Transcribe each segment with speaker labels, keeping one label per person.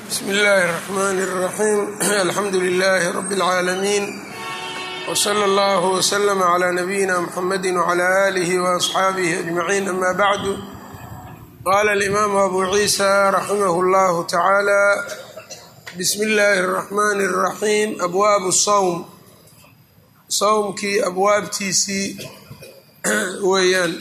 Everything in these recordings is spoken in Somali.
Speaker 1: bsmi illaahi الرaxmn الraxim alxamdu lilaahi rab اlcaalamiin wslى اllah wslm clى nabiyina mxamadi wclى alih وaصxaabihi ajmaciin ama bacdu qala اlimaamu abu ciisa raximah اllah tacaala bsmi اllahi الraxmani الraxim abwaabu sawm sawmkii abwaabtiisii weeyaan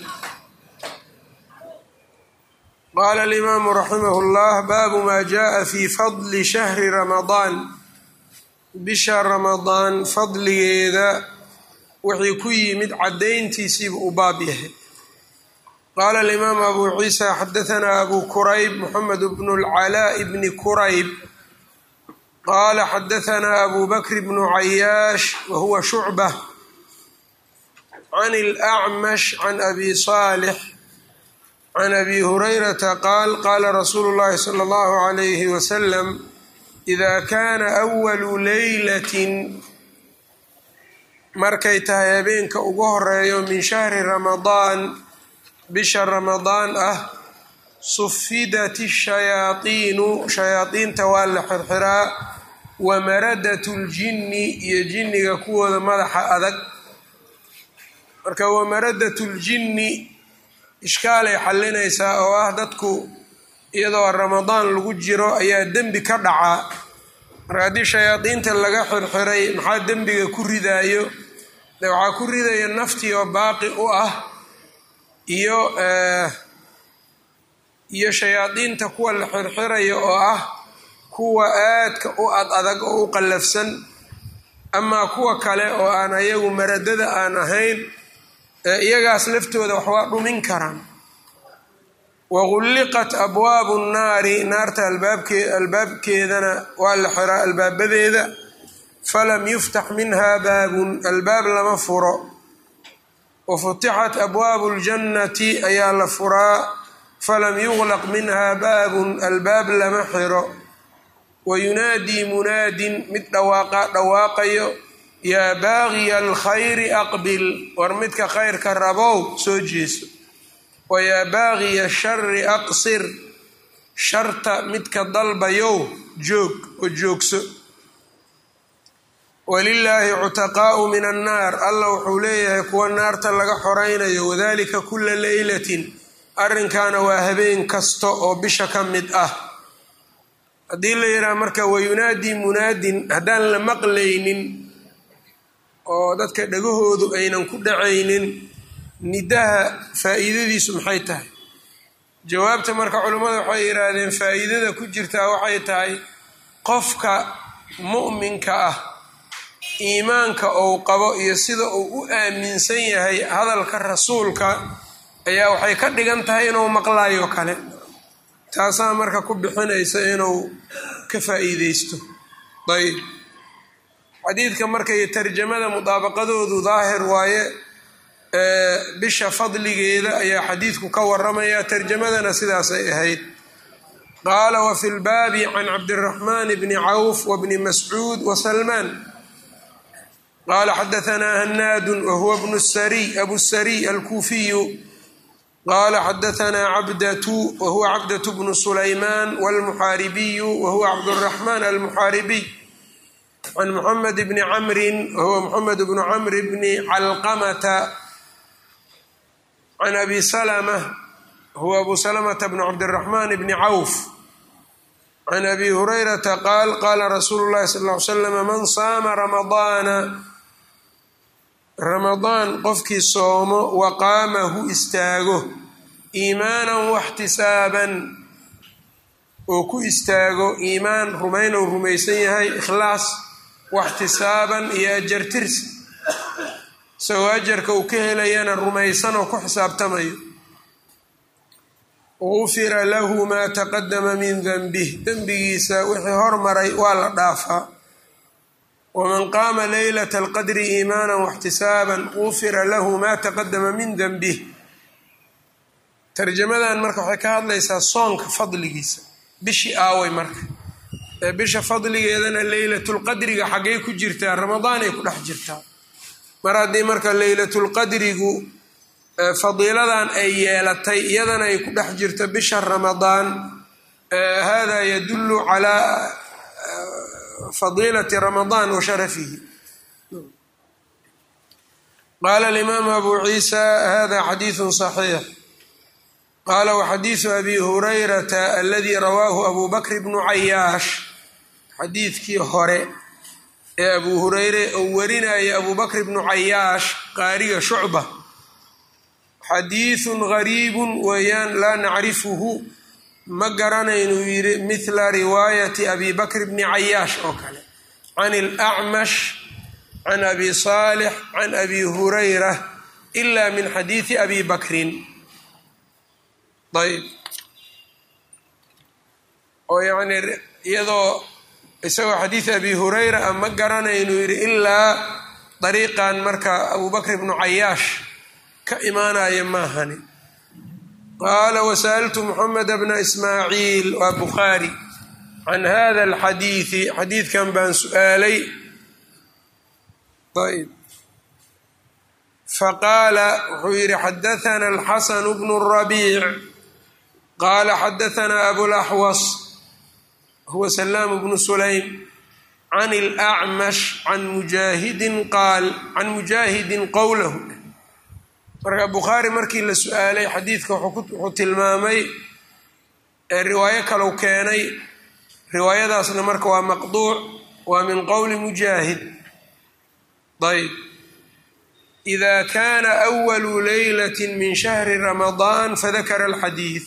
Speaker 1: qaala alimaamu raximah اllah baabu ma jaءa fi fadli shahri ramadaan bisha ramadaan fadligeeda wixii ku yimid caddayntiisiiba u baab yahay qaala alimaamu abu ciisa xadahanaa abu kurayb moxamed bnu اlcalaaء bni kurayb qaala xadahanaa abu bakr bnu cayaash wahuwa shucbة can اlأcmash can abi صaalix can abi hurayrata qaal qaala rasuulu llahi sala allahu calayhi wasalam idaa kaana awalu leylatin markay tahay habeenka ugu horeeyo min shahri ramadaan bisha ramadaan ah sufidat shayaadiinu shayaadiinta waa la xirxiraa wa maradat ljinni iyo jinniga kuwooda madaxa adag marka wa maradat ljinni ishkaalay xallinaysaa oo ah dadku iyadoo ramadaan lagu jiro ayaa dembi ka dhacaa marka haddii shayaadiinta laga xirxiray maxaa dembiga ku ridaayo de waxaa ku ridaya naftii oo baaqi u ah iyo iyo shayaadiinta kuwa la xirxirayo oo ah kuwa aadka u ad adag oo u qallafsan amaa kuwa kale oo aan ayagu maradada aan ahayn iyagaas laftooda wax waa dhumin karaan wagulliqat abwaabu nnaari naarta albaabkee albaabkeedana waa la xiraa albaabadeeda falam yuftax minha baabun albaab lama furo wa futixat abwaabu ljannati ayaa la furaa falam yuglaq minha baabun albaab lama xiro wa yunaadii munaadin mid dhawaaqa dhawaaqayo yaa baagiya alkhayri aqbil war midka khayrka rabow soo jeeso wa yaa baagiya shari aqsir sharta midka dalbayow joog oo joogso walilaahi cutaqaa'u min annaar alla wuxuu leeyahay kuwa naarta laga xoraynayo wadalika kula leylatin arrinkaana waa habeen kasta oo bisha ka mid ah haddii la yidhaha marka wayunaadii munaadin haddaan la maqlaynin oo dadka dhagahoodu aynan ku dhacaynin nidaha faa'iidadiisu maxay tahay jawaabta marka culimmada waxay yidhaahdeen faa'iidada ku jirtaa waxay tahay qofka mu'minka ah iimaanka uu qabo iyo sida uu u aaminsan yahay hadalka rasuulka ayaa waxay ka dhigan tahay inuu maqlaayo kale taasaa marka ku bixinaysa inuu ka faa'iideysto ayb xadiidka markay tarjamada mudaabaqadoodu daahir waaye bisha fadligeeda ayaa xadiidku ka waramaya tarjamadana sidaasay ahayd qaala wa fi lbaabi can cabdiraxmaan bni cawf wabni mascuud wasalmaan qaala xadahanaa hanaadun wahuwa bnu sariy abu sariy alkuufiyu qaala xadahanaa cabdatu wahuwa cabdatu bnu sulaymaan walmuxaaribiyu wahuwa cabduraxmaan almuxaaribiy can moxamed bni camrin wahuwa moxamed bnu camr bni calqamata can abi salama huwa abu salamata bn cabdiraxmaan bni cawf can abi hurayrata qaal qaala rasuulu llahi sal ly slam man saama ramadaana ramadaan qofkii soomo wa qaamahu istaago iimaanan waxtisaaban oo ku istaago iimaan rumaynou rumaysan yahay ikhlaas waxtisaaban iyo ajartirsi isagoo ajarka uu ka helayana rumaysan oo ku xisaabtamayo gufira lahu maa taqadama min denbih dembigiisa wixii hormaray waa la dhaafaa waman qaama leylata alqadri iimaanan waxtisaaban gufira lahu maa taqadama min denbih tarjamadan marka waxay ka hadlaysaa soonka fadligiisa bishii aaway marka ee bisha fadligeedana leylatulqadriga xaggay ku jirtaa ramadaan ay ku dhex jirtaa mar haddii marka leylatulqadrigu fadiiladan ay yeelatay iyadana ay ku dhex jirto bisha ramadaan hada yadulu calaa fadiilati ramadaan wa sharafihi qaala alimaamu abu ciisa hada xadiidu صaxiix qaala waxadiidu abi hurayrata aladii rawaahu abu bakr bnu cayaash xadiidkii hore ee abu hureyre oo warinaya abu bakr bnu cayaash qaariga shucba xadiidun gariibun weeyaan laa nacrifuhu ma garanaynuu yidhi mithla riwaayati abi bakr bni cayaash oo kale can ilacmash can abi saalix can abi hurayra ila min xadiidi abi bakrin ayb oo yacni iyadoo isagoo xadiid abi hurayra a ma garanaynuu yidhi ilaa dariiqan marka abu bakr bnu cayaash ka imaanaya maahani qaala wasa'altu moxamed bna ismaaciil waa bukhaari can hada alxadiidi xadiidkan baan su-aalay ayb faqaala wuxuu yidhi xadathana alxasanu bnu rabiic qaala xadathana abulaxwas huwa salaamu bnu sulaym can ilacmash can mujaahidin qaal can mujaahidin qowlahu marka bukhaari markii la su-aalay xadiidka wuxuu tilmaamay ee riwaayo kalau keenay riwaayadaasna marka waa maqduuc waa min qowli mujaahid ayb ida kana awalu leylati min shahri ramadaan fadakara alxadiid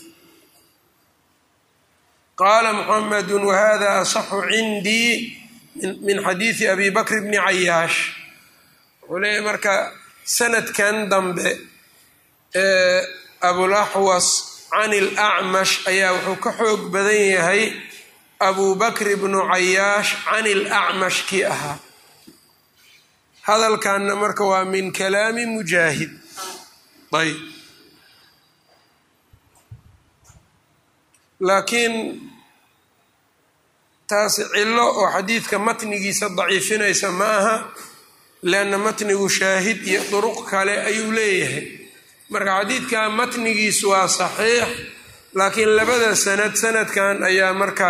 Speaker 1: qaala muxamedu wahada asaxu cindii min xadiidi abi bakr bni cayaash wuxuu leeyahy marka sanadkan dambe ee abulaxwas can ilacmash ayaa wuxuu ka xoog badan yahay abu bakr bnu cayaash can ilacmash kii ahaa hadalkanna marka waa min kalaami mujaahid ayb laakiin taasi cillo oo xadiidka matnigiisa daciifinaysa ma aha leanna matnigu shaahid iyo duruq kale ayuu leeyahay marka xadiidka matnigiisu waa saxiix laakiin labada sanad sanadkan ayaa marka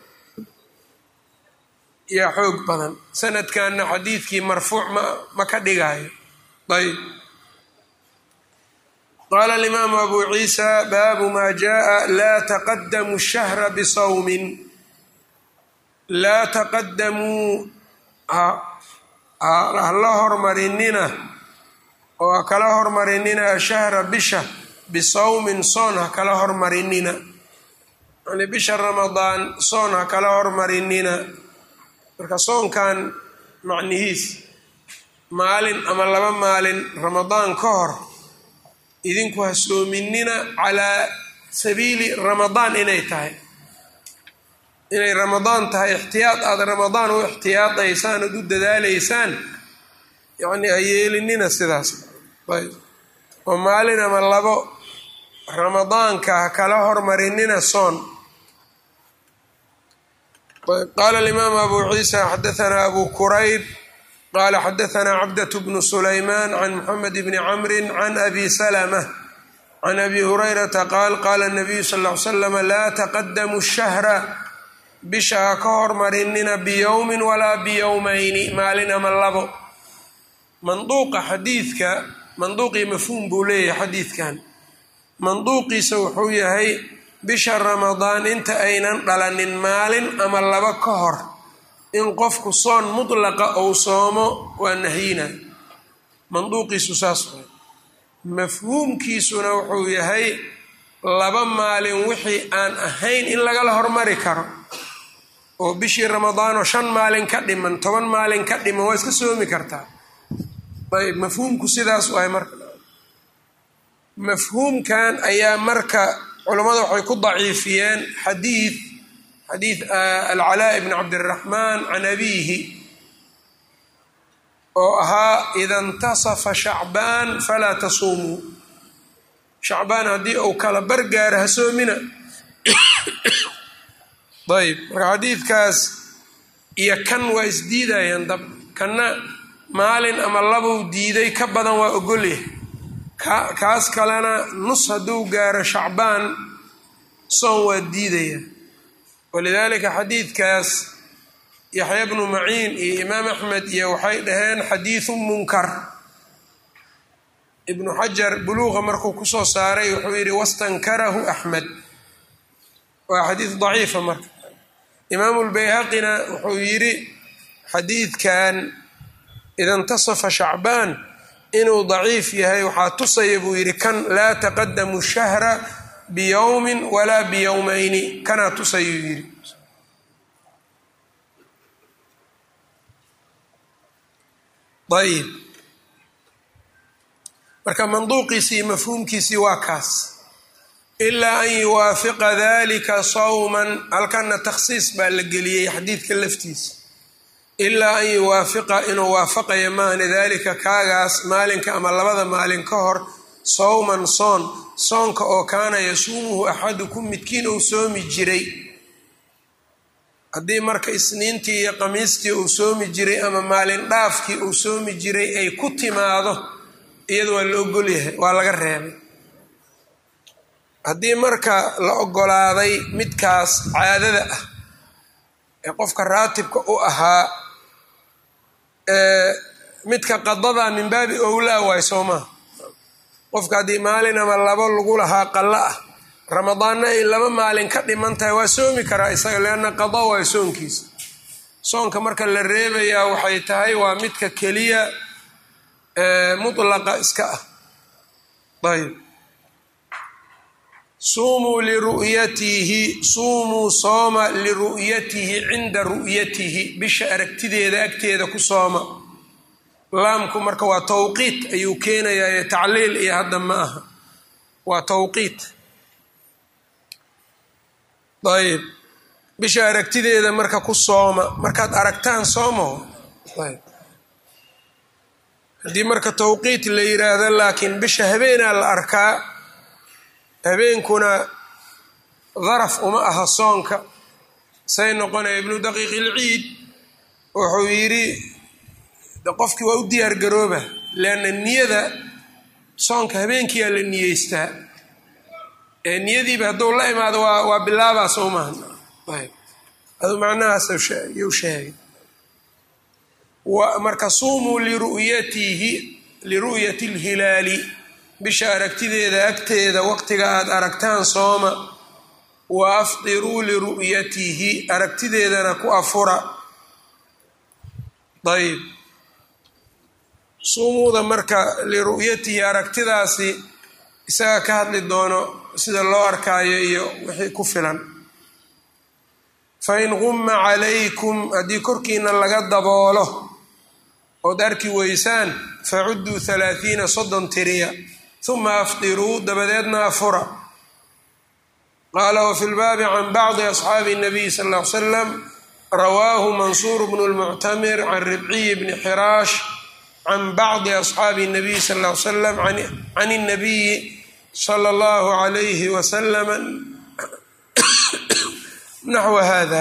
Speaker 1: yaa xoog badan sanadkanna xadiidkii marfuuc ma ma ka dhigaayo ayb qaala alimaamu abu ciisa baabu maa jaءa laa taqadamu shahra bisawmin laa taqadamuu hala hormarinina oo ha kala hormarinina ashahra bisha bisawmin soon ha kala hormarinina yani bisha ramadaan soon ha kala hormarinina marka soonkan macnihiis maalin ama laba maalin ramadaan ka hor idinku ha soominina calaa sabiili ramadaan inay tahay inay ramadaan tahay ixtiyaad aada ramadaan u ixtiyaadaysaan ood u dadaalaysaan yacni ha yeelinina sidaas ayb oo maalin ama labo ramadaanka ha kala hormarinina soon qaala alimaamu abu ciisa xadathana abu kurayb qaala xadathana cabdat bnu sulaymaan can muxamed bni camri can abi salama can abi hurayrata qaal qaala nabiyu sal ll ly slam laa taqadamu shahra bisha ha ka hormarinina biyowmin walaa biyowmayni maalin ama labo manduuqa xadiidka manduuqii mafhuum buu leeyahay xadiidkan manduuqiisa wuxuu yahay bisha ramadaan inta aynan dhalanin maalin ama laba ka hor in qofku soon mutlaqa ou soomo waa nahyina manduuqiisu saas way mafhuumkiisuna wuxuu yahay laba maalin wixii aan ahayn in lagala hormari karo oo bishii ramadaanoo shan maalin ka dhiman toban maalin ka dhiman waa iska soomi kartaa ayb mafhuumku sidaas waay marka mafhuumkan ayaa marka culammada waxay ku daciifiyeen xadiid xadiid alcalaa bni cabdiraxmaan can abiihi oo ahaa ida intasafa shacbaan falaa tasuumuu shacbaan haddii uu kala bargaaro ha soomina ayb marka xadiidkaas iyo kan waa isdiidayaan dab kanna maalin ama labuu diiday ka badan waa ogolyahay kaas kalena nus hadduu gaaro shacbaan soon waa diidaya walidaalika xadiidkaas yaxya bnu maciin iyo imaam axmed iyo waxay dhaheen xadiidu munkar ibnu xajar buluuqa markuu kusoo saaray wuxuu yidhi wastankarahu axmed waa xadiid daciifa marka imaamu lbayhaqina wuxuu yidhi xadiidkan ida intasafa shacbaan inuu daciif yahay waxaa tusaya buu yidhi kan laa taqadamu shahra biyowmin walaa biyowmayni kanaa tusayuu yidhi ayib marka manduuqiisii iyo mafhuumkiisii waa kaas ilaa an yuwaafiqa dalika sawman halkana takhsiis baa la geliyey xadiidka laftiisa ilaa an yuwaafiqa inuu waafaqayo maahne daalika kaagaas maalinka ama labada maalin ka hor sawman soon soonka oo kaana yasuumuhu axadukum midkiin uu soomi jiray haddii marka isniintii iyo qamiistii uu soomi jiray ama maalin dhaafkii uu soomi jiray ay ku timaado iyada waa la ogolyahay waa laga reebay haddii marka la ogolaaday midkaas caadada ah ee qofka raatibka u ahaa midka qadada min baabi owlaa waay soo maha qofka haddii maalin ama labo lagu lahaa qallo ah ramadaanna ay laba maalin ka dhiman tahay waa soomi karaa isaga leanna qada waa soonkiisa soonka marka la reebayaa waxay tahay waa midka keliya mutlaqa iska ah ayb suumuu liru'yatihi suumuu sooma liru'yatihi cinda ru'yatihi bisha aragtideeda agteeda ku sooma laamku marka waa tawqiit ayuu keenayaa tacliil iyo hadda ma aha waa tawqiit ayb bisha aragtideeda marka ku sooma markaad aragtaan soomo ayb haddii marka tawqiit la yiraahdo laakiin bisha habeenaa la arkaa habeenkuna daraf uma aha soonka say noqonaya ibnu daqiiq ilciid wuxuu yidhi qofkii waa u diyaar garooba leanna niyada soonka habeenkiyaa la niyeystaa ee niyadiiba hadduu la imaado waa waa bilaabaa soo maaha ayb aduu macnahaas yuu sheegay marka suumuu liru'yatihi liru'yati alhilaali bisha aragtideeda agteeda waqtiga aada aragtaan sooma wa afdiruu liru'yatihi aragtideedana ku afura ayb suumuuda marka liru'yatihi aragtidaasi isaga ka hadli doono sida loo arkaayo iyo wixii ku filan fain qumma calaykum haddii korkiina laga daboolo ood arki weysaan facudduu halaathiina soddon tiriya uma afdiruu dabadeedna afura qaala wafi lbaabi can bacdi asxaabi nabiy sal ll ly slam rawaahu mansuur bnu lmuctamir can ribciy bni xiraash can bacdi asxaabi nabiy sal ll ly slam can اnabiyi sala allahu alayhi wasalama naxwa hada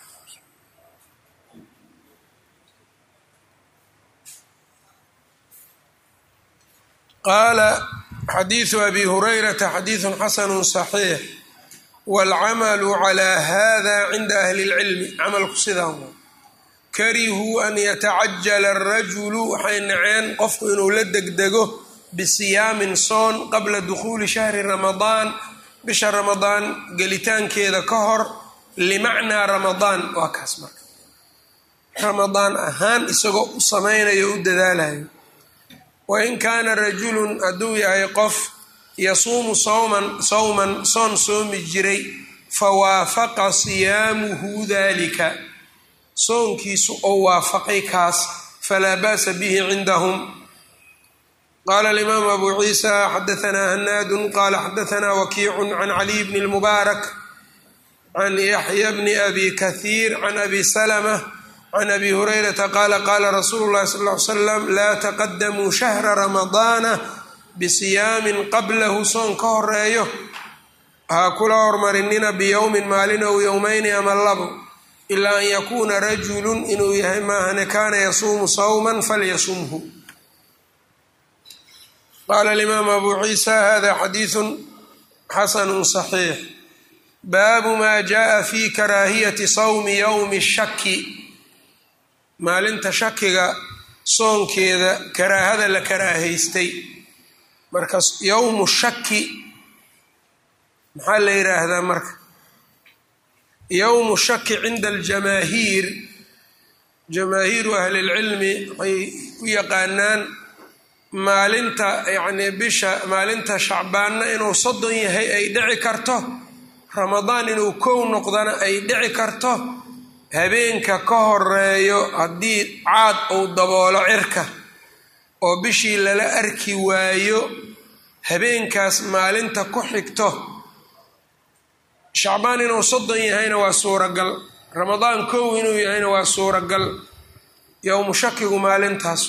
Speaker 1: qaala xadiidu abi hurayrata xadiidu xasanu صaxiix wاlcamalu calى hada cinda ahli اlcilmi camalku sidaa karihuu an yatacajala الrajulu waxay naceen qofku inuu la degdego bisiyaamin soon qabla dukhuuli shahri ramadaan bisha ramadaan gelitaankeeda ka hor limacnaa ramadaan waa kaas marka ramadaan ahaan isagoo u samaynayo o u dadaalayo wain kaana rajulun hadduu yahay qof yasuumu sawman sawman soon soomi jiray fawaafaqa siyaamuhu dalika soonkiisu oo waafaqay kaas falaa ba'sa bihi cindahum qaala alimaamu abu ciisa xadaanaa hanaadun qaala xadaanaa wakiicun can caliy bni lmubaarak can yaxya bni abi kahiir can abi salama can abi hurayrata qaala qaala rasuulu llahi sal ly slam laa taqadamuu shahra ramadaana bisiyaamin qablahu soon ka horeeyo ha kula hormarinina biyowmin maalin ow yowmayni ama labo ilaa an yakuuna rajulun inuu yahay maahane kaana yasuumu sawman falyasumhu qaala alimaamu abu ciisa hada xadiidu xasanu صaxiix baabu maa jaaa fi karaahiyati sawmi yowmi shaki maalinta shakiga soonkeeda karaahada la karaahaystay marka yowmu shaki maxaa la yidhaahdaa marka yowmu shaki cinda aljamaahiir jamaahiiru ahli lcilmi waxay u yaqaanaan maalinta yacnii bisha maalinta shacbaanna inuu soddon yahay ay dhici karto ramadaan inuu kow noqdana ay dhici karto habeenka ka horeeyo haddii caad uu daboolo cirka oo bishii lala arki waayo habeenkaas maalinta ku xigto shacbaan inuu soddon yahayna waa suuragal ramadaan kow inuu yahayna waa suuragal yowmu shakigu maalintaas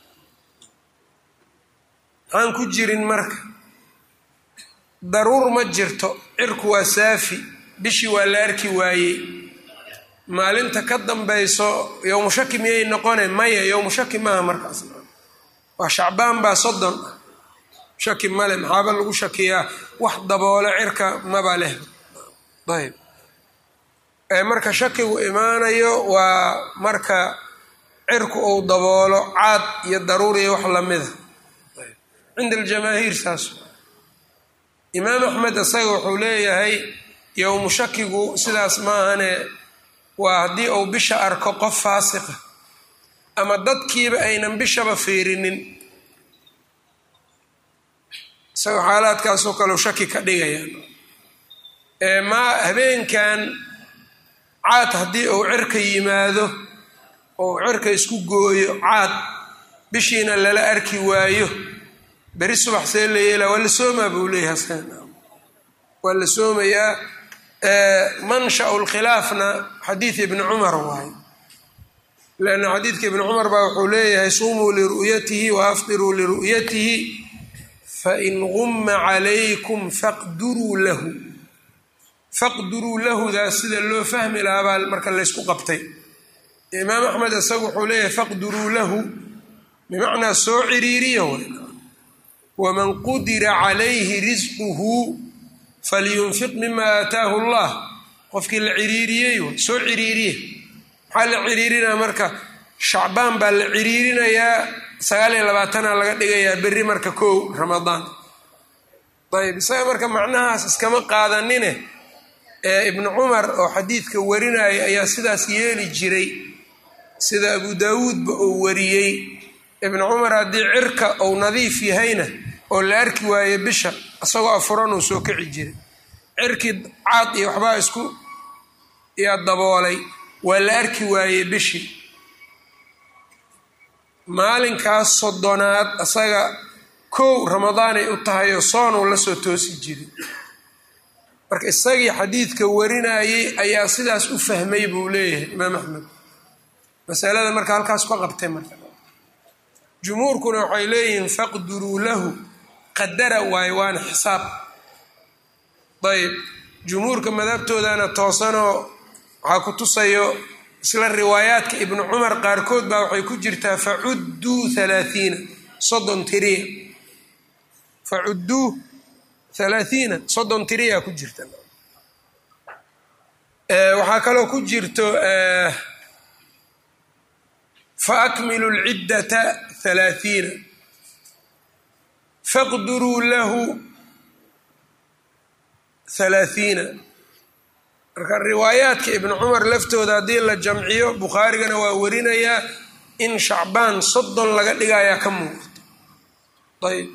Speaker 1: maxaan ku jirin marka daruur ma jirto cirku waa saafi bishii waa la arki waayey maalinta ka dambayso yowmu shaki miyay noqone maya yowmu shaki maaha markaas waa shacbaan baa soddon ah shaki male maxaaba lagu shakiyaa wax daboolo cirka maba leh ayb marka shakigu imaanayo waa marka cirku uu daboolo caad iyo daruur iyo wax lamida cinda aljamaahiir saas imaam axmed isaga wuxuu leeyahay yowmu shakigu sidaas maahane waa haddii uu bisha arko qof faasiqa ama dadkiiba aynan bishaba fiirinin isagoo xaalaadkaasoo kaleu shaki ka dhigayaan maa habeenkan caad haddii uu cirka yimaado oo cirka isku gooyo caad bishiina lala arki waayo beri subax see la yeelaa waa la soomaa buu leeyahay asaga waa la soomayaa manshau lkhilaafna xadiid ibni cumar waaye lanna xadiidka ibni cumar baa wuxuu leeyahay sumuu liru'yatihi wa afdiruu liru'yatihi fain gumma calaykum faqduruu lahu faqduruu lahudaas sida loo fahmi lahaa baa marka laysku qabtay imaam axmed isagu wuxuu leeyahay faqduruu lahu bimacnaa soo ciriiriya waman qudira calayhi risquhu falyunfiq mima aataahu allah qofkii la ciriiriyey soo ciriiriye maxaa la ciriirinaya marka shacbaan baa la ciriirinayaa sagaal iyo labaatana laga dhigayaa berri marka kow ramadaan ayb isaga marka macnahaas iskama qaadanine ee ibnu cumar oo xadiidka warinaya ayaa sidaas yeeli jiray sida abu daawuudba uu wariyey ibnu cumar haddii cirka uu nadiif yahayna oo la arki waaye bisha isagoo afuran uu soo kici jiray cirkii caad iyo waxbaa isku yaa daboolay waa la arki waayey bishii maalinkaas soddonaad isaga kow ramadaanay u tahay oo soonuu la soo toosi jiray marka isagii xadiidka warinayey ayaa sidaas u fahmay buu leeyahay imaam axmed masalada marka halkaas ka qabtay marka jumhuurkuna waxay leeyihiin faqduruu lahu qadara waayo waana xisaab ayb jumhuurka madhabtoodana toosanoo waxaa ku tusayo isla riwaayaadka ibnu cumar qaarkood baa waxay ku jirtaa facudduu halaathiina soddon tiriya facudduu halaathiina soddon tiriya ku jirta waxaa kaloo ku jirto fa akmilu lciddata halaathiina faqduruu lahu halaathiina marka riwaayaadka ibnu cumar laftooda haddii la jamciyo bukhaarigana waa warinayaa in shacbaan soddon laga dhigayaa ka muuqato ayb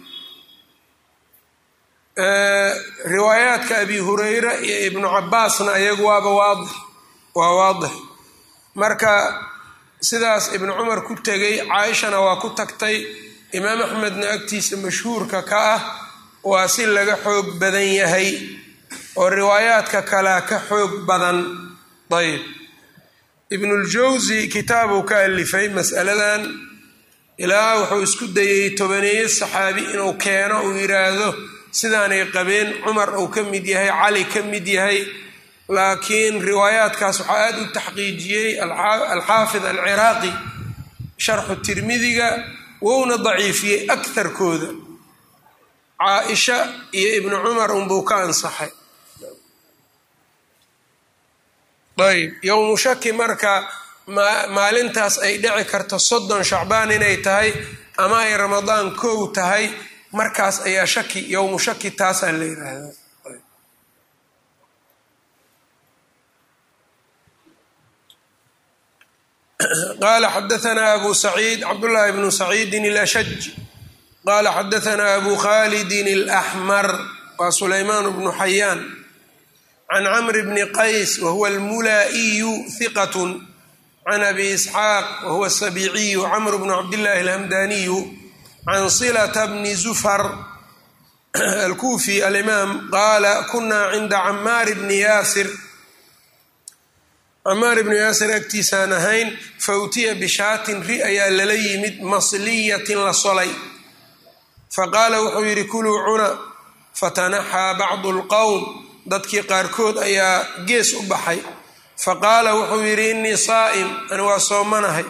Speaker 1: riwaayaadka abi hureyra iyo ibnu cabaasna iyagu waaba waadix waa waadix marka sidaas ibnu cumar ku tegay caaishana waa ku tagtay imaam axmedna agtiisa mashhuurka ka ah waa si laga xoog badan yahay oo riwaayaadka kalea ka xoog badan ayb ibnuljawsi kitaabuu ka alifay masaladan ilaa wuxuu isku dayey tobaneeye saxaabi inuu keeno uu yidhaahdo sidaanay qabeen cumar uu ka mid yahay cali ka mid yahay laakiin riwaayaadkaas waxaa aada u taxqiijiyey alxaafid alciraaqi sharxu tirmidiga wouna daciifiyey akarkooda caa-isha iyo ibnu cumar unbuu ka ansaxay ayb yowmu shaki marka maalintaas ay dhici karto soddon shacbaan inay tahay ama ay ramadaan kow tahay markaas ayaa shaki yowmu shaki taasaa la yidhaahdaa qala xadaanaa abu saciid cabdullaahi bnu saciidin alashaj qala xadaanaa abu khalidin alaxmar waa sulaymaan bnu xayaan can camr bni qays wahuwa almulaa'iyu hiqat can abi isxaaq wahuwa asabiiciyu camr bnu cabdillahi alhamdaniyu can silata bni zufar alkufi alimaam qaala kuna cinda camaar bni yaasir camaar ibnu yaasir agtiisaan ahayn fa utiya bishaatin ri ayaa lala yimid masliyatin la solay fa qaala wuxuu yidhi kuluu cuna fatanaxaa bacdu lqowm dadkii qaarkood ayaa gees u baxay fa qaala wuxuu yidhi innii saa'im ani waa soomanahay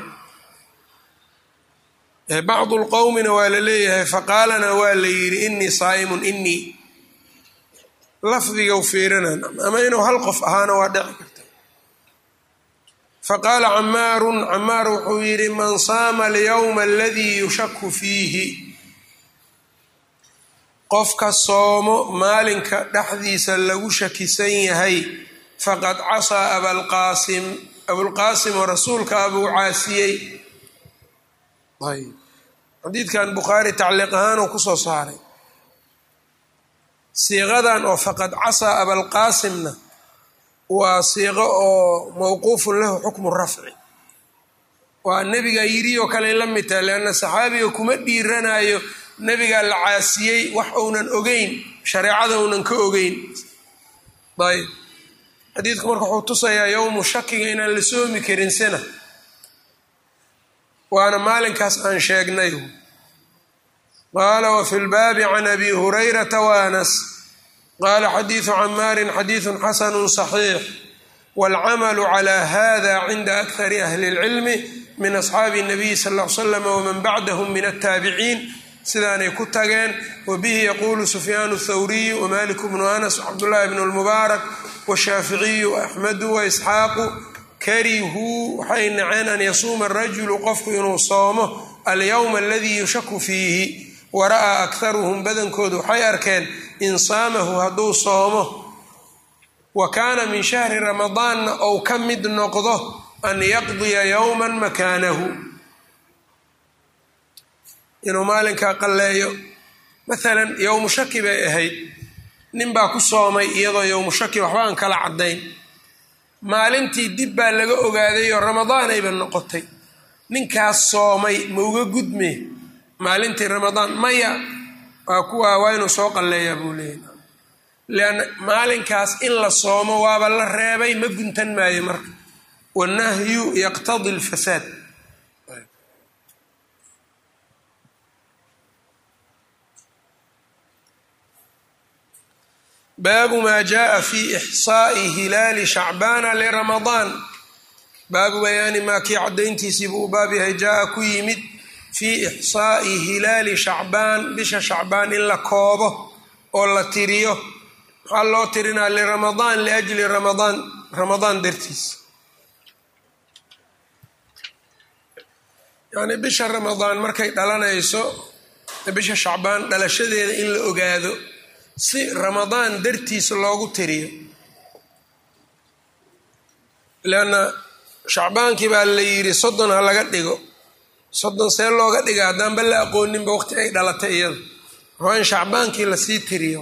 Speaker 1: bacdu lqowmina waa la leeyahay faqaalana waa la yidhi innii saa'imun innii lafdiga u fiirinan ama inuu hal qof ahaana waa dhici karta faqaala camaarun camaar wuxuu yidhi man saama alyowma aladii yushaku fiihi qofka soomo maalinka dhexdiisa lagu shakisan yahay faqad casaa abalqaasim abulqaasim oo rasuulka abuu caasiyey xadiidkan bukhaari tacliiq ahaanuu kusoo saaray siiqadan oo faqad casaa abalqaasimna waa siiqo oo mawquufun lahu xukmu rafci waa nebiga yidhi oo kale la mid tahay leanna saxaabiga kuma dhiiranayo nebigaa la caasiyey wax uunan ogeyn shareecada uunan ka ogeyn ayb xadiidku marka wuxuu tusayaa yowmu shakiga inaan la soomi karin sina waana maalinkaas aan sheegnay qaala wafi lbaabi can abi hurayrata waanas qaala xadiidu camaarin xadiidu xasanu صaxiix wاlcamalu clى hada cinda akari ahli اlcilmi min asxaabi الnabiy sal ا l slam wman bacdahm min aلtaabiciin sidaanay ku tageen wabihi yaquulu sufyaan الthawriyu wmalik bnu anas wcabdullahi bn اlmubaarak washaaficiyu axmedu waisxaaqu karihuu waxay naceen an yasuuma arajulu qofku inuu soomo alyowma aladii yushaku fiihi wara'aa akharuhum badankoodu waxay arkeen in saamahu hadduu soomo wa kaana min shahri ramadaanna ou ka mid noqdo an yaqdiya yowman makaanahu inuu maalinkaa qalleeyo maalan yowmu shaki bay ahayd nin baa ku soomay iyadoo yowmu shaki waxba aan kala caddayn maalintii dib baa laga ogaaday oo ramadaanayba noqotay ninkaas soomay ma uga gudme maalintii ramadaan maya waa kuwa waa inuu soo qalleeyaa buu leeyahy leanna maalinkaas in la soomo waaba la reebay ma guntan maayo marka wannahyu yaqtadi alfasaad baabu maa jaءa fi ixsaa'i hilaali shacbaana liramadaan baabu bayaani maa kii caddayntiisii buu u baab yahay jaa-a ku yimid fii ixsaa'i hilaali shacbaan bisha shacbaan in la koobo oo la tiriyo maxaa loo tirinaa liramadaan liajli ramadaan ramadaan dartiis yacnii bisha ramadaan markay dhalanayso bisha shacbaan dhalashadeeda in la ogaado si ramadaan dartiis loogu tiriyo leanna shacbaankii baa la yidhi soddon ha laga dhigo soddon see looga dhiga haddaanba la aqooninba waqti ay dhalatay iyada waa in shacbaankii lasii tiriyo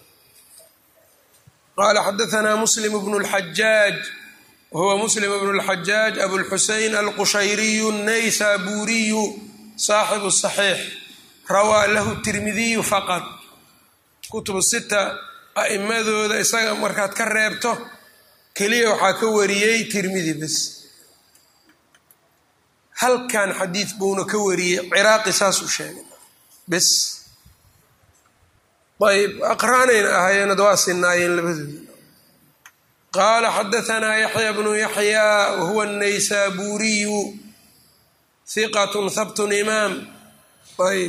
Speaker 1: qaala xadaanaa muslim bnu lxajaaj wahuwa muslim bnu lxajaaj abulxusein alqushayriyu naysaburiyu saaxibu saxiix rawaa lahu tirmidiyu faqad kutubu sita a'imadooda isaga markaad ka reebto keliya waxaa ka wariyey tirmidi bes halkan xadiid buuna ka wariyey ciraaqi saasuu sheegay bes ayb aqraanayna ahaayeenad waa sinaayeen labadooda qaala xadaanaa yaxya bnu yaxyaa wahuwa naysaburiyu hiqatun habtun imaam ayb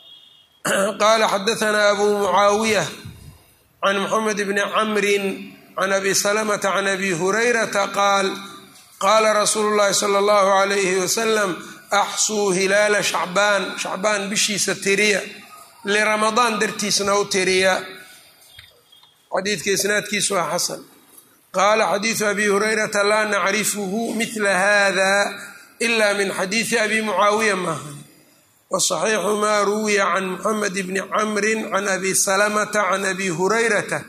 Speaker 1: qaala xadaanaa abu mucaawiya can moxamed bni camrin can abi salamata can abi hurayrata qaal qaala rasuulu llahi sala allahu alayhi wasalam axsuu hilaala shacbaan shacbaan bishiisa tiriya liramadaan dartiisna u tiriya xadiidka isnaadkiisu waa xasan qaala xadiidu abi hurayrata laa nacrifuhu midla hada ila min xadiidi abi mucaawiya maaha wasaxiixu maa ruwiya can muxamed bni camri can abi salamata can abi hurayrata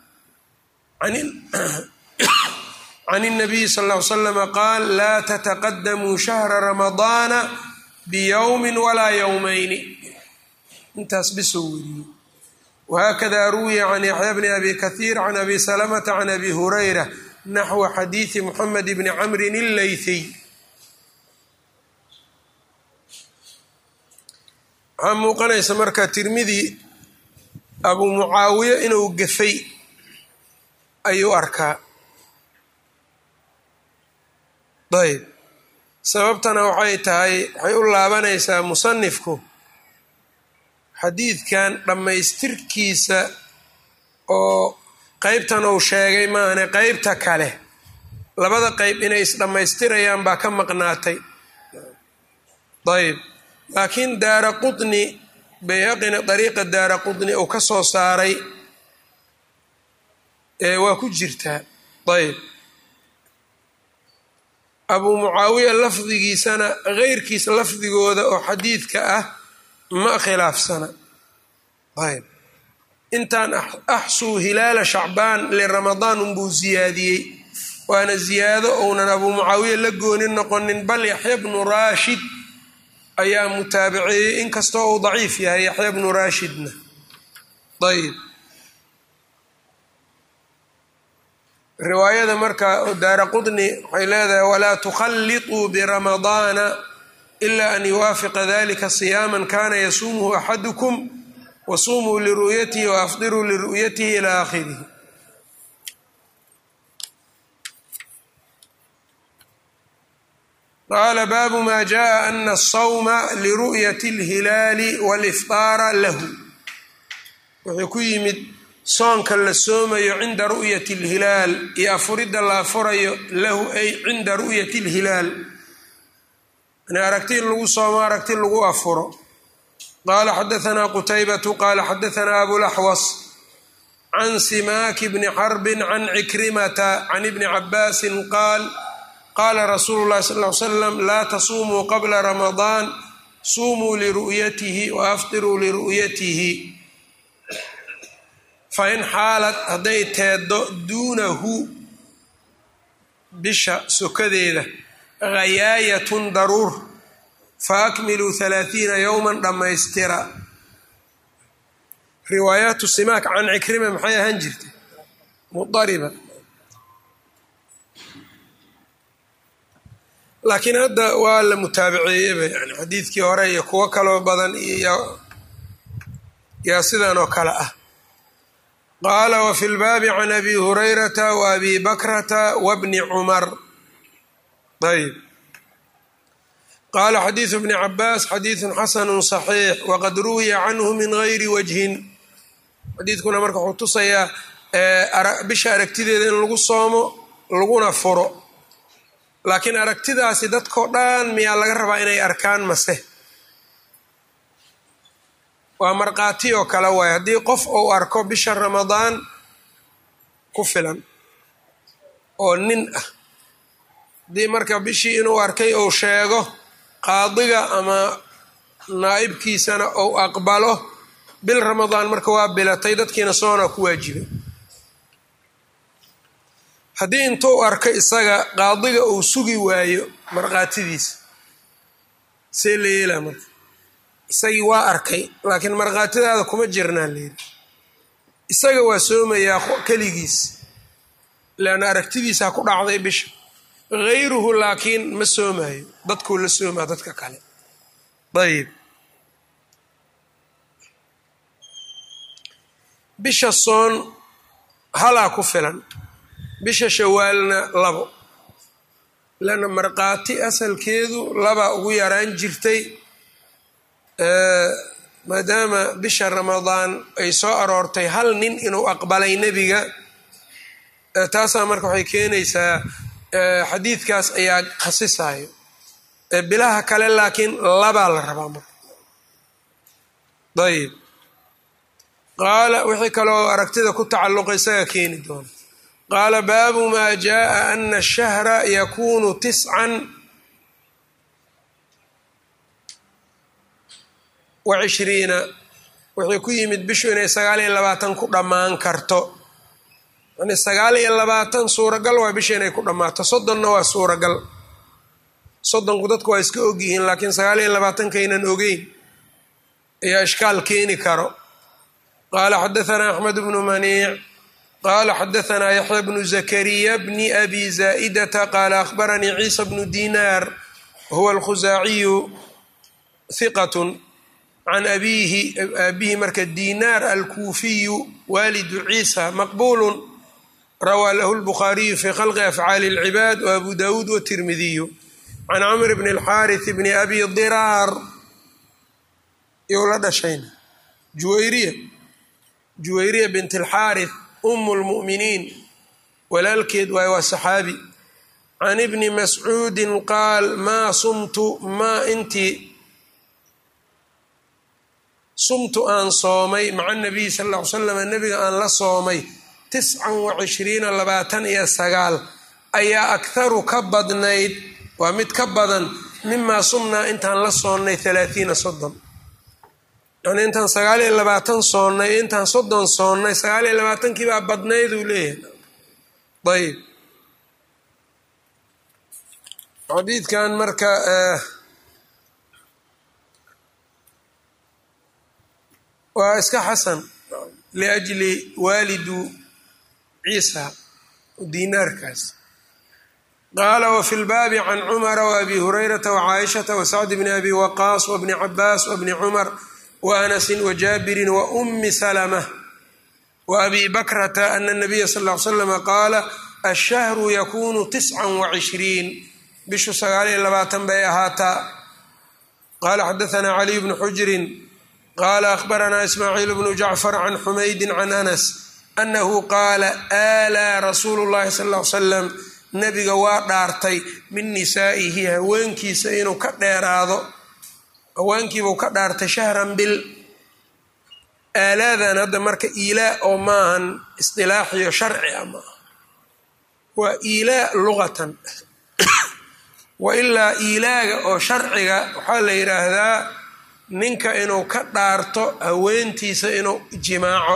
Speaker 1: can الnabiyi sal ll ly slama qaal laa tataqadamuu shahra ramadaana biyowmi walaa yowmayni intaas bisoo weriyey whakada ruwiya can yaxya bni abi kahiir can abi salamata can abi hurayra naxwa xadiidi muxamed bni camrin illeythiy waxaa muuqanaysa marka tirmidi abuu mucaawiya inuu gafay ayuu arkaa ayb sababtana waxay tahay waxay u laabanaysaa musanifku xadiidkan dhammaystirkiisa oo qeybtan uu sheegay maahane qeybta kale labada qeyb inay isdhammaystirayaan baa ka maqnaatay ayb laakiin daara qutni bayhaqina dariiqa daara qutni uu ka soo saaray waa ku jirtaa ayb abuu mucaawiya lafdigiisana keyrkiisa lafdigooda oo xadiidka ah ma khilaafsana ayb intaan axsuu hilaala shacbaan liramadaan unbuu siyaadiyey waana ziyaado ounan abuu mucaawiya la goonin noqonin bal yaxya bnu raashid ayaa mutaabiceeyey inkastoo uu daciif yahay yaxya bnu raashidna ayb riwaayada marka daara qudni waxay leedahay walaa tukhalliطuu biramadaana ila an yuwaafiqa dalika siyaama kana yasuumuhu axadukum wasuumuu liru'yatihi waafdiruu liru'yatihi ila aakhirihi qaala baabu ma jaءa ana الsawma liru'yati اlhilaali wاlifطaara lahu wuxuu ku yimid soonka la soomayo cinda ru'yati اlhilaal iyo afuridda la afurayo lahu ay cinda ru'yati اlhilaal aragti in lagu soomo aragti lagu afuro qaala xadaanaa qutaybatu qaala xadaanaa abulaxwas can simaaki bni xarbin can cikrimata can ibni cabaasin qaal qaala rasuulu llahi sal ly slam laa tasuumuu qabla ramadaan suumuu liru'yatihi wa aftiruu liru'yatihi fain xaalad hadday teeddo duunahu bisha sokadeeda hayaayatun daruur fa akmiluu halaathiina yowman dhammaystira riwaayaatu simaak can cikrima maxay ahaan jirtay mudariba laakiin hadda waa la mutaabaceeyeba yani xadiidkii hore iyo kuwo kaloo badan yaa sidan oo kale ah qaala wafi lbaabi can abi hurayrata wa abi bakrata wabni cumar ayb qaala xadiidu bni cabaas xadiidun xasanu صaxiix waqad ruwiya canhu min gayri wajhin xadiidkuna marka wuxuu tusayaa bisha aragtideeda in lagu soomo laguna furo laakiin aragtidaasi dadkao dhan miyaa laga rabaa inay arkaan mase waa markhaati oo kale waay haddii qof uu arko bisha ramadaan ku filan oo nin ah haddii marka bishii inuu arkay uu sheego qaadiga ama naa'ibkiisana uu aqbalo bil ramadaan marka waa bilatay dadkiina soona ku waajibay haddii intuu arko isaga qaadiga uu sugi waayo markhaatidiisa see la yeelaa marka isagii waa arkay laakiin markhaatidaada kuma jirnaa layidhi isaga waa soomayaa keligiis leanna aragtidiisa ha ku dhacday bisha hayruhu laakiin ma soomaayo dadkuu la soomaa dadka kale ayib bisha soon halaa ku filan bisha shawaalna labo leanna markhaati asalkeedu labaa ugu yaraan jirtay maadaama bisha ramadaan ay soo aroortay hal nin inuu aqbalay nebiga taasaa marka waxay keenaysaa xadiidkaas ayaa khasisayo bilaha kale laakiin labaa la rabaa marka ayb qaala wixii kaloo aragtida ku tacalluqa isaga keeni doona qaala baabu maa jaءa ana الshahra yakunu tiscan wa cishriina wixii ku yimid bishu inay sagaal iyo labaatan ku dhammaan karto yani sagaal iyo labaatan suuragal waa bisha inay ku dhammaato soddonna waa suuragal soddonku dadku waa iska ogyihiin laakiin sagaal iyo labaatankaynan ogeyn ayaa ishkaal keeni karo qaala xadaanaa axmed bnu maniic qaala xadaanaa yaxya bnu zakariya bni abi zaa'idata qaala akhbaranii ciisa bnu dinaar huwa alkhusaaciyu hiqatun can abiihi aabihi marka dinaar alkuufiyu waalidu ciisa maqbuulun rawaa lahu lbukhaariyu fi khalqi afcaali اlcibaad wa abu dawuud watirmidiyu can camr bn اlxaariث bni abi diraar you la dhashayna juwayriya juwayriya bint اlxaariث um اlmu'miniin walaalkeed waay waa saxaabi can ibni mascuudi qaal maa sumtu maa intii sumtu aan soomay maca nabiy sal ll ly slam nebiga aan la soomay tiscan wa cishriina labaatan iyo sagaal ayaa akharu ka badnayd waa mid ka badan mimaa sumnaa intaan la soonnay halaathiina soddon yani intaan sagaal iyo labaatan soonnay intaan soddon soonnay sagaal iyo labaatankii baa badnayd uu leeyahay ayb xadiidkan marka waa iska xasan liajli waalidu ciisa dinaarkaas qaala wafi lbaabi can cumara waabi hurayrata wacaaishata wasacdi bni abi waqaas wabni cabaas wabni cumar waanasin wajaabirin waumi salama waabi bakrata ana nabiya sal l slama qaala ashahru yakunu tiscan wacishriin bishu sagaaliyo labaatan bay ahaataa qaala xadaanaa caliy bnu xujrin qaala akhbaranaa ismaaciil bnu jacfar can xumaydin can anas annahu qaala aalaa rasuulu llahi sal l salam nebiga waa dhaartay min nisaa'ihi haweenkiisa inuu ka dheeraado haweenkiibuu ka dhaartay shahran bil aalaadan hadda marka iilaa oo maahan isdilaaxiyo sharci a maaha waa iilaa luqatan wa ilaa iilaaga oo sharciga waxaa la yidhaahdaa ninka inuu ka dhaarto haweentiisa inuu jimaaco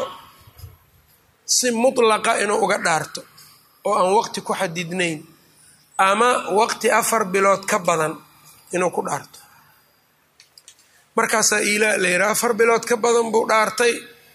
Speaker 1: si mutlaqa inuu uga dhaarto oo aan waqti ku xadidnayn ama waqti afar bilood ka badan inuu ku dhaarto markaasaa iilaa la yidhaha afar bilood ka badan buu dhaartay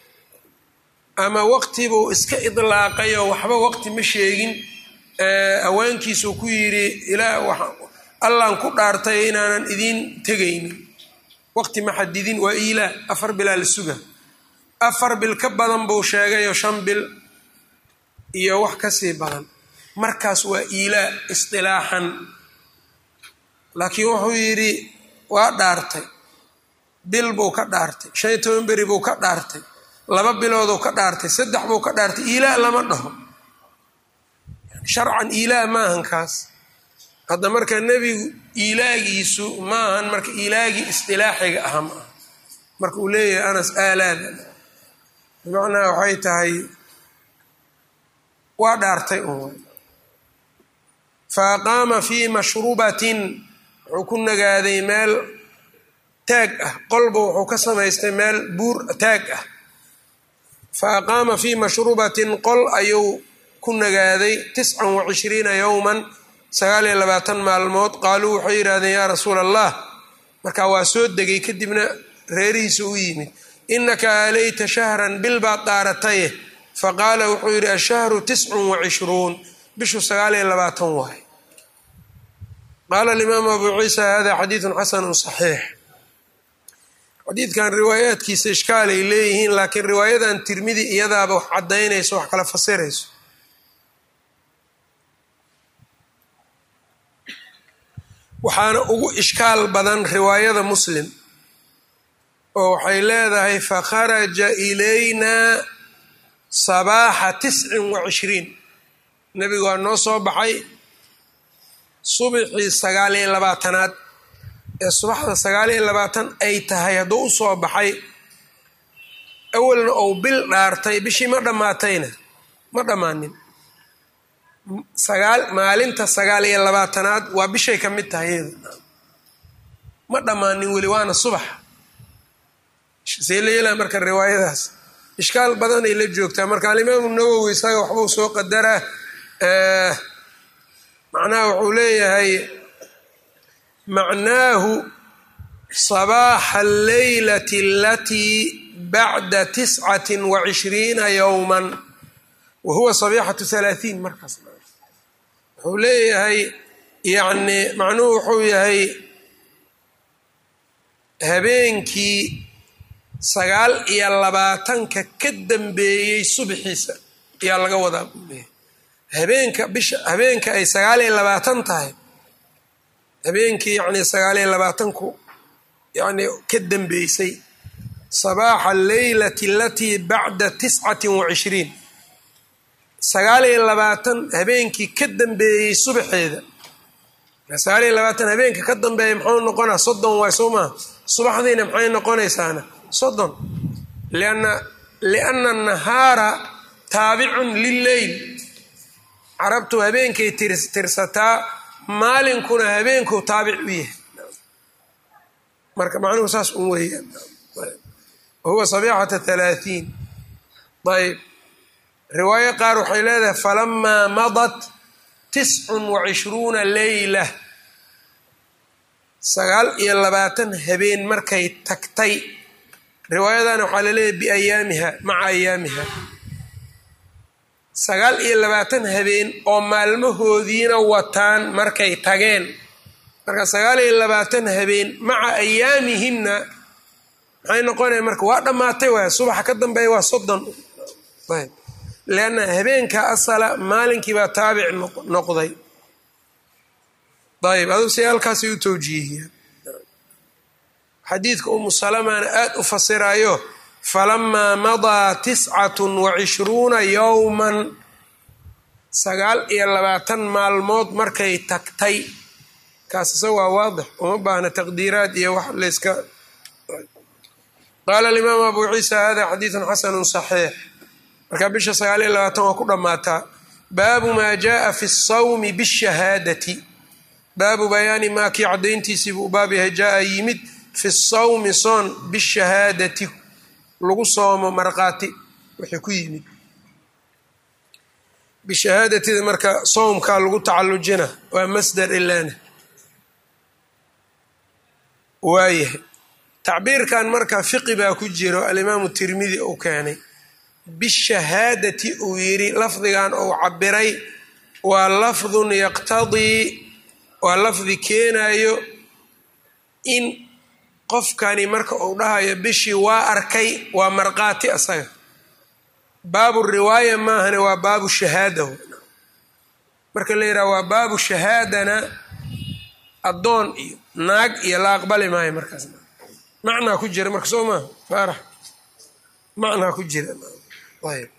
Speaker 1: ama waqtibuu iska idlaaqay oo waxba waqti ma sheegin haweenkiisuu ku yidhi ilaa allaan ku dhaartay inaanan idiin tegaynin waqti ma xadidin waa iilaa afar bilaa la suga afar bil ka badan buu sheegayoo shan bil iyo wax kasii badan markaas waa iilaa isdilaaxan laakiin wuxuu yidhi waa dhaartay bil buu ka dhaartay shan iyo toban beri buu ka dhaartay laba bilooduu ka dhaartay saddex buu ka dhaartay iilaa lama dhaho sharcan iilaa maahan kaas hadda marka nebigu iilaagiisu maahan marka iilaagii isdilaaxiga aha ma aha marka uu leeyahay anas aalaada bimacnaha waxay tahay waa dhaartay un fa aqaama fii mashrubatin wuxuu ku nagaaday meel taag ah qolba wuxuu ka samaystay meel buur taag ah fa aqaama fii mashrubatin qol ayuu ku nagaaday tiscan wa cishriina yowman sagaal iyo labaatan maalmood qaaluu waxay yidhahdeen yaa rasuula allah marka waa soo degay kadibna reerihiisa u yimid inaka aalayta shahran bil baad dhaarataye faqaala wuxuu yidhi ashahru tiscun wa cishruun bishu sagaal iyo labaatan waay qaala alimaamu abuu ciisa hada xadiidun xasanun saxiix xadiidkan riwaayaadkiisa ishkaalay leeyihiin laakiin riwaayadan tirmidi iyadaaba wax caddaynayso wax kala fasirayso waxaana ugu ishkaal badan riwaayada muslim oo waxay leedahay fakharaja ilayna sabaaxa tiscin wa cishriin nebigu waa noo soo baxay subixii sagaal iyo labaatanaad ee subaxda sagaal iyo labaatan ay tahay hadduu u soo baxay awalna ou bil dhaartay bishii ma dhammaatayna ma dhammaanin sagaal maalinta sagaal iyo labaatanaad waa bishay ka mid tahay iyada ma dhammaanin weli waana subax see la yeelaa marka riwaayadaas ishkaal badanay la joogtaa marka alimaamu nawowi isaga waxbuu soo qadaraa macnaha wuxuu leeyahay macnaahu sabaaxa alleylati alatii bacda tiscati wa cishriina yowman wa huwa sabiixatu halaahiin markaas wuxuu leeyahay yacni macnuhu wuxuu yahay habeenkii sagaal iyo labaatanka ka dambeeyey subxiisa ayaa laga wadaa buu leeyahay habeenka bisha habeenka ay sagaal iyo labaatan tahay habeenkii yacni sagaal iyo labaatanku yacni ka dambeysay sabaaxa alleylati alatii bacda tiscati wa cishriin sagaal iyo labaatan habeenkii ka dambeeyey subaxeeda sagaal iyo labaatan habeenka ka dambeeya muxuu noqonaa soddon waay soo maha subaxdiina maxay noqonaysaana soddon lianna lianna nahaara taabicun lilleyl carabtu habeenkay tirsataa maalinkuna habeenkuu taabic u yahay marka macnuhu saas un weeyaan wahuwa sabiixata halaahiin ayb riwaayo qaar waxay leedahay falamaa madat tiscun wa cishruuna leyla sagaal iyo labaatan habeen markay tagtay riwaayadana waxaa laleeyahay biayaamiha maca ayaamiha sagaal iyo labaatan habeen oo maalmahoodiina wataan markay tageen marka sagaal iyo labaatan habeen maca ayaamihinna maxay noqonaya marka waa dhammaatay waay subaxa ka dambeeya waa soddon ayb leanna habeenka asala maalinkiibaa taabic noqday ayb aduu si halkaasay u towjiihiyaan xadiidka umu salamana aada u fasirayo falamaa madaa tiscatun wa cishruuna yowman sagaal iyo labaatan maalmood markay tagtay kaas isaga waa waadix uma baahna taqdiiraad iyo wax layska qaala alimaamu abu ciisa hada xadiidun xasanu saxiix marka bisha sagaal iyo labaatan waa ku dhammaataa baabu maa jaaa fi sawmi bishahaadati baabu bayaani maa kii caddayntiisii buu baab yahay jaa yimid fi sawmi soon bishahaadati lagu soomo markhaati wixii ku yimid bishahaadatida marka soomkaa lagu tacallujina waa masdar ilaana waayahay tacbiirkan marka fiqi baa ku jiro alimaamu tirmidi uu keenay bishahaadati uu yidhi lafdigan uu cabiray waa lafdun yaqtadii waa lafdi keenayo in qofkani marka uu dhahayo bishii waa arkay waa markhaati asaga baabu riwaaya maahane waa baabu shahaada marka la yidhaha waa baabu shahaadana addoon iyo naag iyo la aqbali maayo markaas macnaa ku jira marka soo maaha faarax macnaa ku jira ayb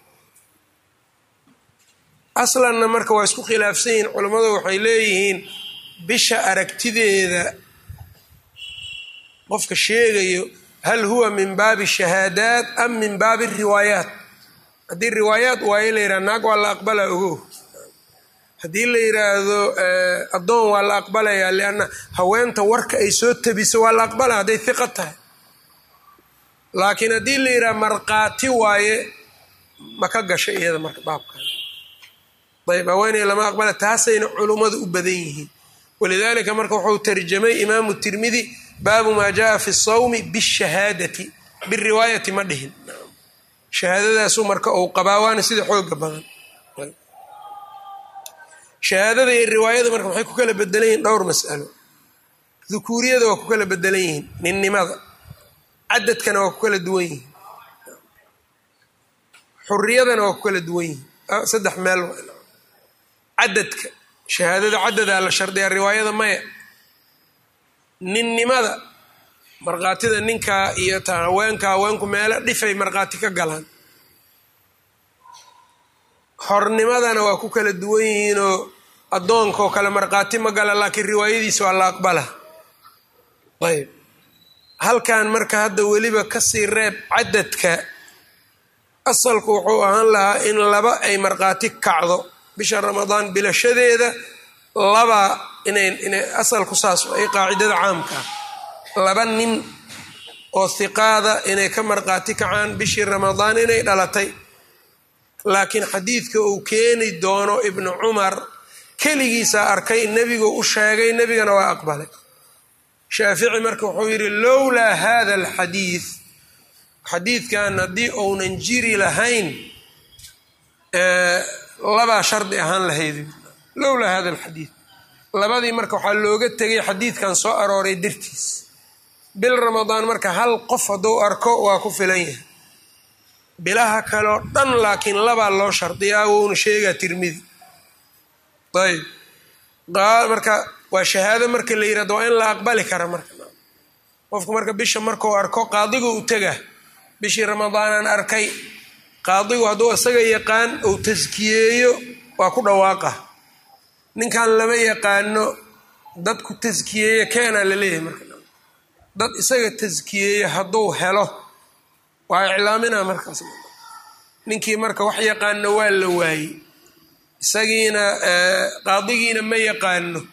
Speaker 1: aslanna marka waa isku khilaafsan yihiin culammadu waxay leeyihiin bisha aragtideeda qofka sheegayo hal huwa min baabi shahaadaat am min baabi riwaayaat haddii riwaayaat waayo la yidhaha naag waa la aqbalaa ogow haddii la yidhaahdo addoon waa la aqbalayaa lianna haweenta warka ay soo tabiso waa la aqbalaa hadday hiqa tahay laakiin haddii la yidhaha markhaati waaye ma ka gasho iyada marka baabkan ayb haweeney lama aqbala taasayna culummadu u badan yihiin walidaalika marka wuxuu tarjamay imaamu tirmidi baabu maa jaaa fi sawmi bishahaadati biriwaayati ma dhihin shahaadadaasu marka uu qabaa waana sida xooga badan shahaadada iyo riwaayada marka maxay ku kala bedelan yihiin dhowr mas'alo dukuuriyada waa ku kala bedelan yihiin ninnimada cadadkana waa ku kala duwan yihiin xuriyadana waa ku kala duwan yihiin saddex meel cadadka shahaadada cadadaa la shardiyaa riwaayada maya ninnimada markhaatida ninkaa iyo ta haweenka haweenku meelo dhifay markhaati ka galaan xornimadana waa ku kala duwan yihiinoo addoonkaoo kale markhaati ma gala laakiin riwaayadiisa waa la aqbala ayb halkan marka hadda weliba kasii reeb cadadka asalku wuxuu ahaan lahaa in laba ay markhaati kacdo bisha ramadaan bilashadeeda laba inay inay asalku saas ay qaacidada caamka ah laba nin oo hiqaada inay ka markhaati kacaan bishii ramadaan inay dhalatay laakiin xadiidka uu keeni doono ibnu cumar keligiisaa arkay nebigu u sheegay nebigana waa aqbalay shaafici marka wuxuu yidhi lowlaa hada alxadiid xadiidkan haddii uunan jiri lahayn labaa shardi ahaan lahayd lowlaa hada alxadiid labadii marka waxaa looga tegay xadiidkan soo arooray dartiis bil ramadaan marka hal qof hadduu arko waa ku filan yahay bilaha kaleo dhan laakiin labaa loo shardiyaa wouna sheegaa tirmidi ayb marka waa shahaado marka la yirahdo waa in la aqbali kara marka qofku marka bisha markuu arko qaadigu u tega bishii ramadaanaan arkay qaadigu hadduu isaga yaqaan uu taskiyeeyo waa ku dhawaaqa ninkan lama yaqaano dadku taskiyeeya keenaa la leeyahay marka dad isaga taskiyeeya hadduu helo waa iclaamina markaas ninkii marka wax yaqaano waa la waayey isagiina qaadigiina ma yaqaano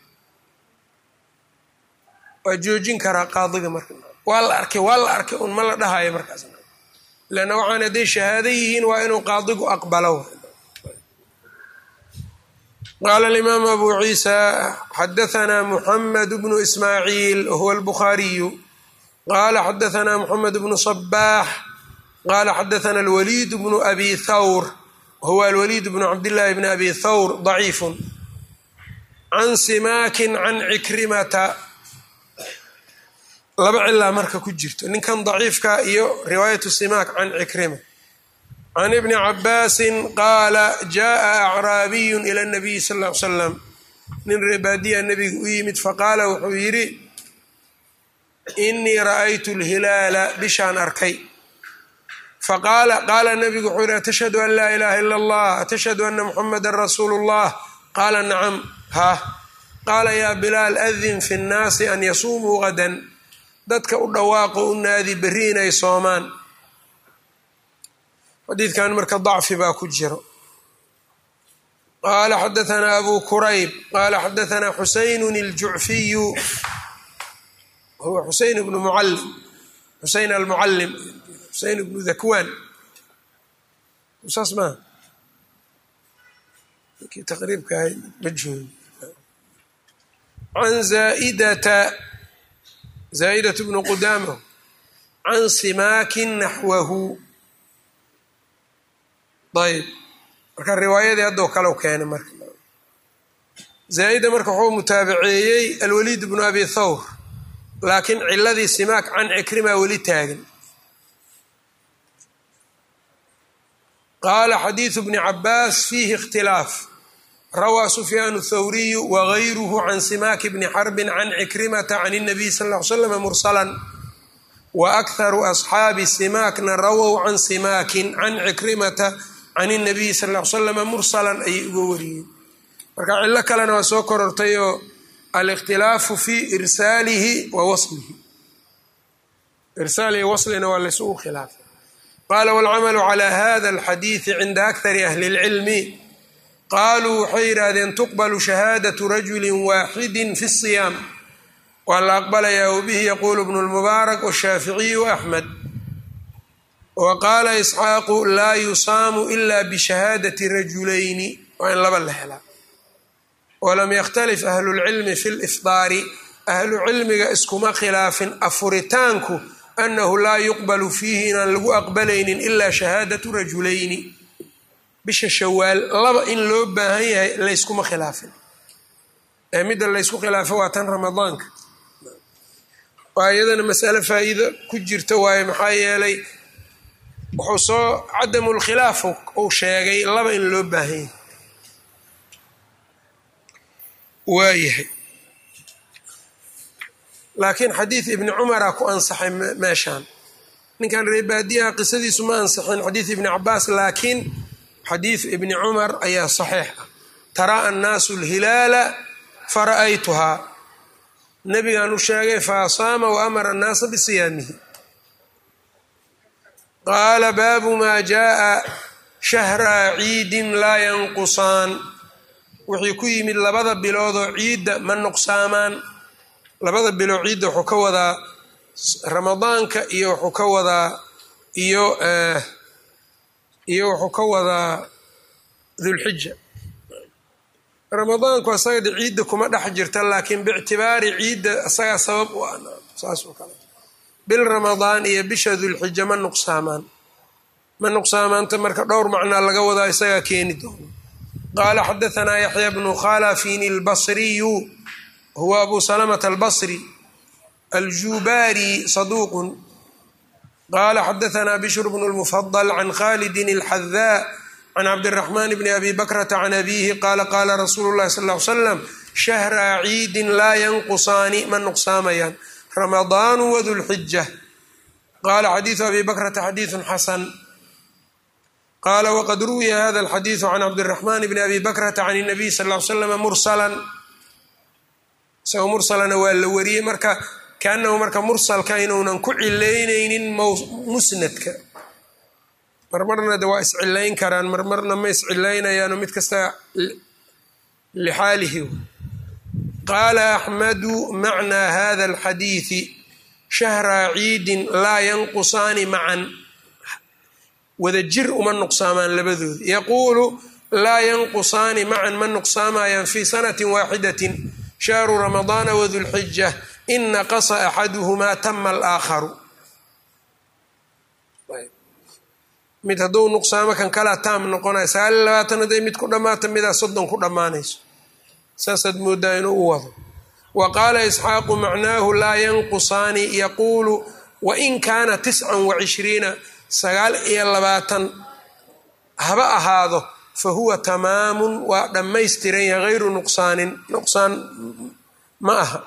Speaker 1: waa joojin karaa qaadiga marka waa la arkay waa la arkay un ma la dhahayo markaas leanna waxaan hadday shahaado yihiin waa inuu qaadigu aqbalo qaala alimaam abu ciisa xadahanaa muxamed bnu ismaaciil wahuwa albukhaariyu qaala xadahanaa muxamed bnu sabaax qaala xadathana alwaliid bnu abi thawr wahuwa alwaliid bnu cabdillaahi bni abi thawr daciifun can simaakin can cikrimata laba cilaa marka ku jirto ninkan daciifka iyo riwaayatu simaak can cikrima can ibni cabaasin qaala jaءa acraabiyu ila nabiyi sal ll ly slam nin reebaadiya nabiga u yimid faqaala wuxuu yidhi inii ra'aytu lhilaala bishaan arkay faqaala qaala nabigu wuxuu yidhi atashhadu an laa ilaha ila allah atashhadu ana muxamada rasuulu اllah qaala nacam ha qaala yaa bilaal adin fi nnaasi an yasuumuu gadan dadka u dhawaaqo u naadi berri inay soomaan xadiidkan marka dacfi baa ku jiro qaala xadahanaa abu kurayb qaala xadahanaa xuseynun iljucfiyu huwa xuseyn bnu mucalim xuseyn almucalim xuseyn bnu dakwaan saas maa kii taqriibka ahay ma joogi can zaaidata zaa'idat bnu qudaama can simaakin naxwahu ayb marka riwaayadii haddoo kale keenay marka zaa'ida marka wuxuu mutaabaceeyey alwaliid bnu abi thawr laakiin ciladii simaak can cikrima weli taagan qaala xadiidu bni cabaas fiihi ikhtilaaf rawaa sufyaan thawriyu wagayruhu can simaaki bni xarbin can cikrimata can الnabiy sal ll ly slam mursalan waakharu asxaabi simaakna rawow can simaakin can cikrimata can الnabiyi sal ll ly slama mursalan ayay uga wariyeen marka cilo kalena waa soo korortayoo alikhtilaafu fi irsaalihi wa waslihi irsaalihi waslina waa laysugu khilaafay qaala wاlcamalu calى hada اlxadiidi cinda akari ahli اlcilmi qaaluu waxay yidhaahdeen tuqbalu shahaadatu rajuli waaxidi fi الصiyaam waa la aqbalayaa wabihi yaquulu bnu اlmubaarak washaaficiyu axmed wa qaala isxaaqu laa yusaamu ila bishahaadati rajulayni waa in laba la helaa walam yakhtalif ahlu lcilmi fi lifdaari ahlu cilmiga iskuma khilaafin afuritaanku annahu laa yuqbalu fiihi inaan lagu aqbalaynin ilaa shahaadatu rajulayni bisha shawaal laba in loo baahan yahay layskuma khilaafin ee midda laysku khilaafo waa tan ramadaanka waa iyadana masale faa-iido ku jirta waaye maxaa yeelay wuxuu soo cadamu lkhilaaf uu sheegay laba in loo baahan yahay waayahay laakiin xadiid ibni cumara ku ansaxay meeshaan ninkan reebaadiyaha qisadiisu ma ansixin xadiid ibni cabaas laakiin xadiid ibni cumar ayaa saxiix ah taraa annaasu alhilaala fara'aytuhaa nebigaan u sheegay faasaama wa amara annaasa bisiyaamihi qaala baabu maa jaaa shahraa ciidin laa yanqusaan wixii ku yimid labada biloodoo ciidda ma nuqsaamaan labada bilood ciidda wuxuu ka wadaa ramadaanka iyo wuxuu ka wadaa iyo iyo wuxuu ka wadaa dulxija ramadaanku asaga de ciidda kuma dhex jirta laakiin biictibaari ciidda asagaa sabab u ah saasoo kale bil ramadaan iyo bisha dulxija ma nuqsaamaan ma nuqsaamaanta marka dhowr macnaa laga wadaa isagaa keeni doono qaala xadaanaa yaxya bnu khalafin albasriyu huwa abu salamata albasri aljubaari saduuqun qaala xadaanaa bishr bnu lmufadal can khalidin alxadaa can cabdiraxmaan bni abi bakrata can abiihi qaala qaala rasuulu llahi sal l slam shahraa ciidin laa yanqusaani ma nuqsaamayaan ramadaanu wadulxija qaala xadiidu abi bakrata xadiidun xasan qaala waqad ruwiya hada alxadiidu can cabdiraxmaan bni abi bakrata can nabiy sal l slama mursalan isagoo mursalana waa la wariyey marka kaanahu marka mursalka inuunan ku cilaynaynin musnadka marmarna de waa iscilayn karaan marmarna ma iscilaynayaano mid kasta lixaalihi qaala axmadu macnaa hada alxadiidi shahraa ciidin laa yanqusaani macan wada jir uma nuqsaamaan labadooda yaquulu laa yanqusaani macan ma nuqsaamayaan fii sanati waaxidatin shahru ramadaana wadulxija in naqasa axaduhumaa tama alaakharu mid hadduu nuqsaamo kan kalaa taam noqonaya sagaal iyo labaatan hadday mid ku dhammaata midaa soddon ku dhammaanayso saasaad moodaa inuu u wado wa qaala isxaaqu macnaahu laa yanqusaani yaquulu wain kaana tiscan wa cishriina sagaal iyo labaatan haba ahaado fa huwa tamaamun waa dhammaystiran yahay hayru nuqsaanin nuqsaan ma aha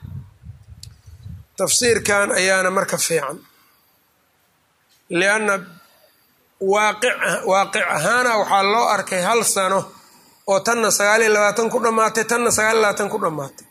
Speaker 1: tafsiirkan ayaana marka fiican lianna waaqic ahaana waxaa loo arkay hal sano oo tanna sagaal iyo labaatan ku dhammaatay tanna sagaal iyo labaatan ku dhammaatay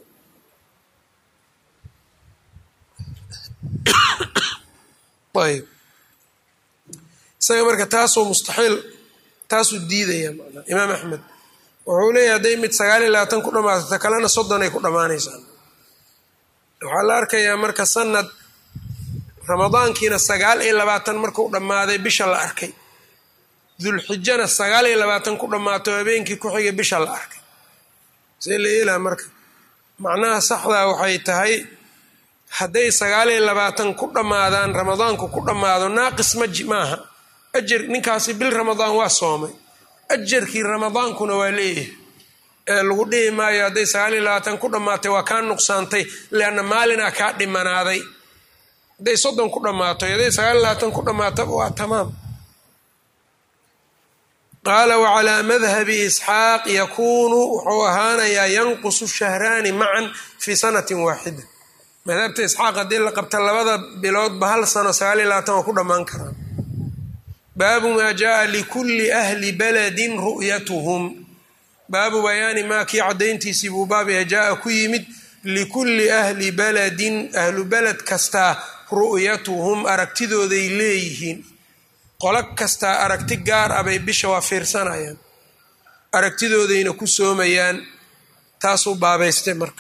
Speaker 1: ayb isaga marka taasuu mustaxiil taasuu diidaya manaa imaam axmed wuxuu leeyahy hadday mid sagaal iyo labaatan ku dhammaatay ta kalena soddon ay ku dhammaanaysaa waxaa la arkayaa marka sanad ramadaankiina sagaal iyo labaatan markuu dhammaaday bisha la arkay dulxijana sagaal iyo labaatan ku dhammaato habeenkii ku xigay bisha la arkay see la eelaa marka macnaha saxdaa waxay tahay hadday sagaal iyo labaatan ku dhammaadaan ramadaanku ku dhammaado naaqis maji maaha ajar ninkaasi bil ramadaan waa soomay ajarkii ramadaankuna waa leeyahay ee lagu dhihi maayo hadday sagaal iyo labaatan ku dhammaatay waa kaa nuqsaantay leanna maalinaa kaa dhimanaaday hadday soddon ku dhammaato hadday sagaal iyo labaatan ku dhammaataba waa tamaam qaala wacalaa madhabi isxaaq yakuunu wuxuu ahaanayaa yanqusu shahraani macan fii sanatin waaxida madhabta isxaaq haddii la qabta labada biloodba hal sano sagaal iyo labaatan waa ku dhammaan karaa baabu maa jaaa likulli ahli baladin ru'yatuhum baabu bayaani maa kii caddayntiisii buu baabaya jaa-a ku yimid likulli ahli baladin ahlu beled kastaa ru'yatuhum aragtidooday leeyihiin qolo kastaa aragti gaar ah bay bisha waa fiirsanayaan aragtidoodayna ku soomayaan taasuu baabaystay marka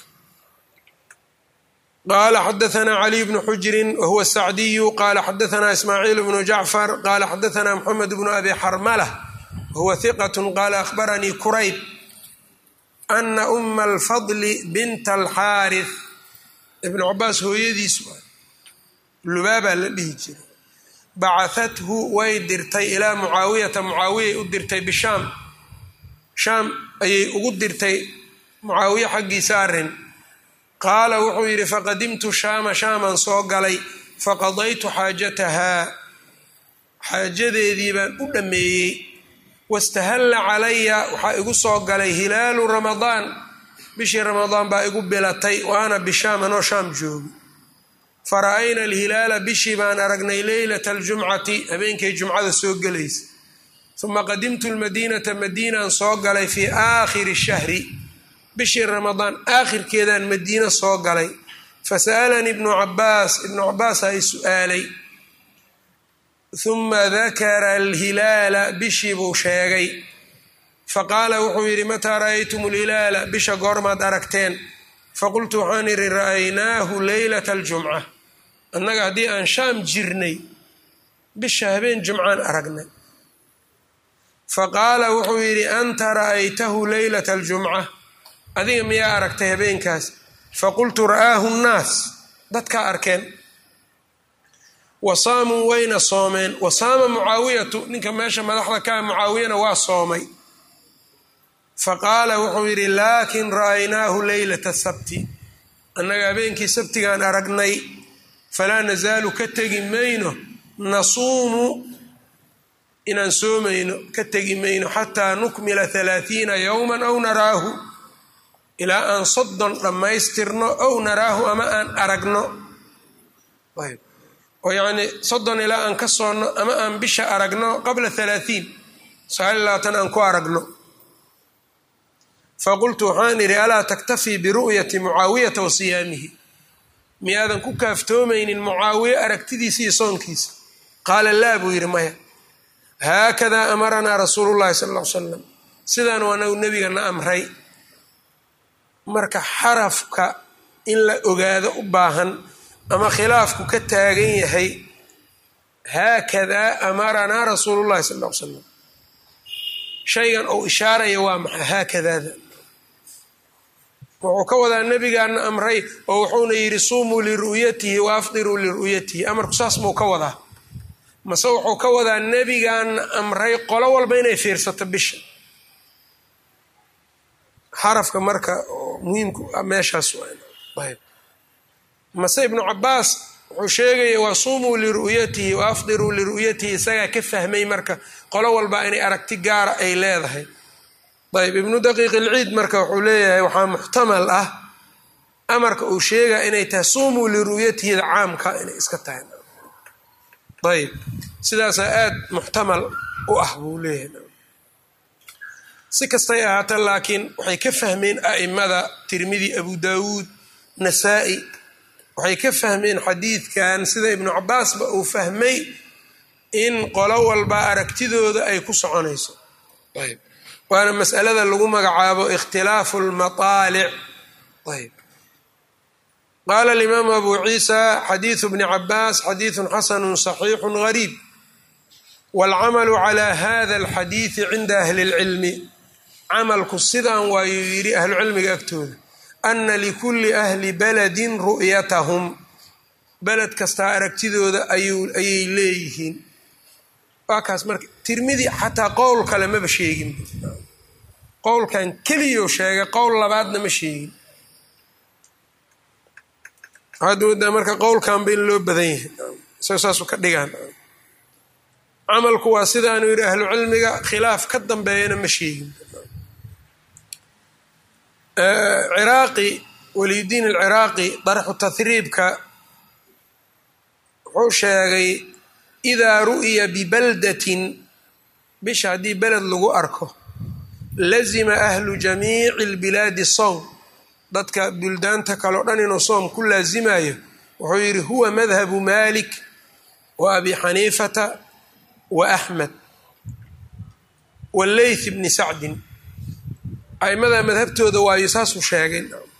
Speaker 1: qaala xadaanaa caliy bnu xujrin wahuwa sacdiyu qaala xadaanaa ismaaciil bnu jacfar qaala xadaanaa moxamed bnu abi xarmala wahuwa hiqat qaala ahbaranii kurayb ana uma alfadli binta alxaarith ibnu cabaas hooyadiisu lubaabaa la dhihi jiray bacahathu way dirtay ilaa mucaawiyata mucaawiyay u dirtay bishaam shaam ayay ugu dirtay mucaawiye xaggiisa arrin qaala wuxuu yidhi faqadimtu shaama shaaman soo galay faqadaytu xaajatahaa xaajadeedii baan u dhammeeyey wastahalla calaya waxaa igu soo galay hilaalu ramadaan bishii ramadaan baa igu bilatay wa ana bishaam anoo shaam joogi fara-ayna alhilaala bishii baan aragnay leylata aljumcati habeenkay jumcada soo gelaysa uma qadimtu lmadiinata madiinaan soo galay fii aakhiri shahri bishii ramadaan aakhirkeedaan madiino soo galay fasa'alanii ibnu cabaas ibnu cabaasaa i su-aalay uma dakara alhilaala bishii buu sheegay faqaala wuxuu yidhi mataa ra'aytum alhilaala bisha goormaad aragteen faqultu waxaan idhi ra'aynaahu leylata aljumca annaga haddii aan shaam jirnay bisha habeen jumcaan aragnay faqaala wuxuu yidhi anta ra'aytahu leylata aljumca adiga miyaa aragtay habeenkaas faqultu ra'aahu nnaas dadkaa arkeen wa saamuu wayna soomeen wa saama mucaawiyatu ninka meesha madaxda kaa mucaawiyana waa soomay faqaala wuxuu yidhi laakin ra'aynaahu leylata sabti annaga habeenkii sabtigaan aragnay falaa nasaalu ka tegi mayno nasuumu inaan soomayno ka tegi mayno xataa nukmila halaathiina yowman aw naraahu ilaa aan soddon dhammaystirno ow naraahu ama aan aragno oo yacnii soddon ilaa aan ka soonno ama aan bisha aragno qabla halaahiin sagaal iyo labaatan aan ku aragno faqultu waxaan idhi alaa taktafii biru'yati mucaawiyata wa siyaamihi miyaadan ku kaaftoomaynin mucaawiye aragtidiisa iyo soonkiisa qaala laa buu yidhi maya haakadaa amaranaa rasuulu llahi sala alla ly salam sidaan waanagu nebigana amray marka xarafka in la ogaado u baahan ama khilaafku ka taagan yahay haakadaa amaranaa rasuulu llahi sala alla ly salam shaygan uu ishaaraya waa maxay haakadaada wuxuu ka wadaa nebigaana amray oo wuxuuna yidhi suumuu liru'yatihi wa afdiruu liru'yatihi amarku saas muu ka wadaa mase wuxuu ka wadaa nebigaana amray qolo walba inay fiirsato bisha xarafka marka muhiimku meeshaas mase ibnu cabaas wuxuu sheegaya waa suumuu liru'yatihi wa afdiruu liru'yatihi isagaa ka fahmay marka qolo walba inay aragti gaara ay leedahay ayb ibnu daqiiq ilciid marka wuxuu leeyahay waxaa muxtamal ah amarka uu sheegaya inay tahay suumuu liru'yatihida caamka inay iska tahay ayb sidaasaa aada muxtamal u ah buu leeyahay si kastay ahaata laakiin waxay ka fahmeen a'imada tirmidi abu daawuud nasaa-i waxay ka fahmeen xadiidkan sida ibnu cabaasba uu fahmay in qolo walba aragtidooda ay ku soconayso ayb waana masalada lagu magacaabo ikhtilaafu lmaaalic ayb qaala alimaamu abu ciisa xadiidu bni cabaas xadiidun xasanu صaxiixu gariib wاlcamalu calى hada alxadiidi cinda ahli اlcilmi camalku sidaan waayuu yidhi ahlucilmiga agtooda ana likulli ahli baladin ru'yatahum beled kastaa aragtidooda ayay leeyihiin waa kaas marka tirmidi xataa qowl kale maba sheegin qowlkan keliyou sheegay qowl labaadna ma sheegin waxaad moodaa marka qowlkanba in loo badan yahay isago saasu ka dhigaan camalku waa sidaanu yidhi ahlu cilmiga khilaaf ka dambeeyana ma sheegin ciraaqi waliyudiin alciraaqi darxu tahriibka wuxuu sheegay idaa ru'ya bibaldatin bisha haddii beled lagu arko lazima ahlu jamiici albilaadi sowm dadka buldaanta kaleo dhan inuu soom ku laasimayo wuxuu yidhi huwa madhabu malik wa abi xaniifata wa axmed waleyth bni sacdin aimada madhabtooda waayo saasuu sheegay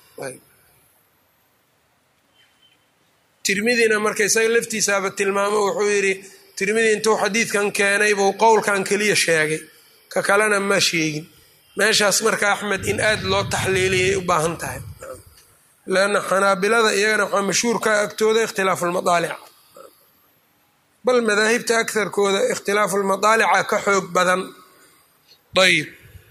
Speaker 1: tirmidina marka isaga laftiisaaba tilmaamo wuxuu yidhi tirmidi intuu xadiidkan keenay buu qowlkan keliya sheegay ka kalena ma sheegin meeshaas marka axmed in aad loo taxliiliyay u baahan tahay leanna xanaabilada iyagana waxaa mashhuurka agtooda ikhtilaafu lmadaalic bal madaahibta akarkooda ikhtilaafu lmadaalica ka xoog badan ayb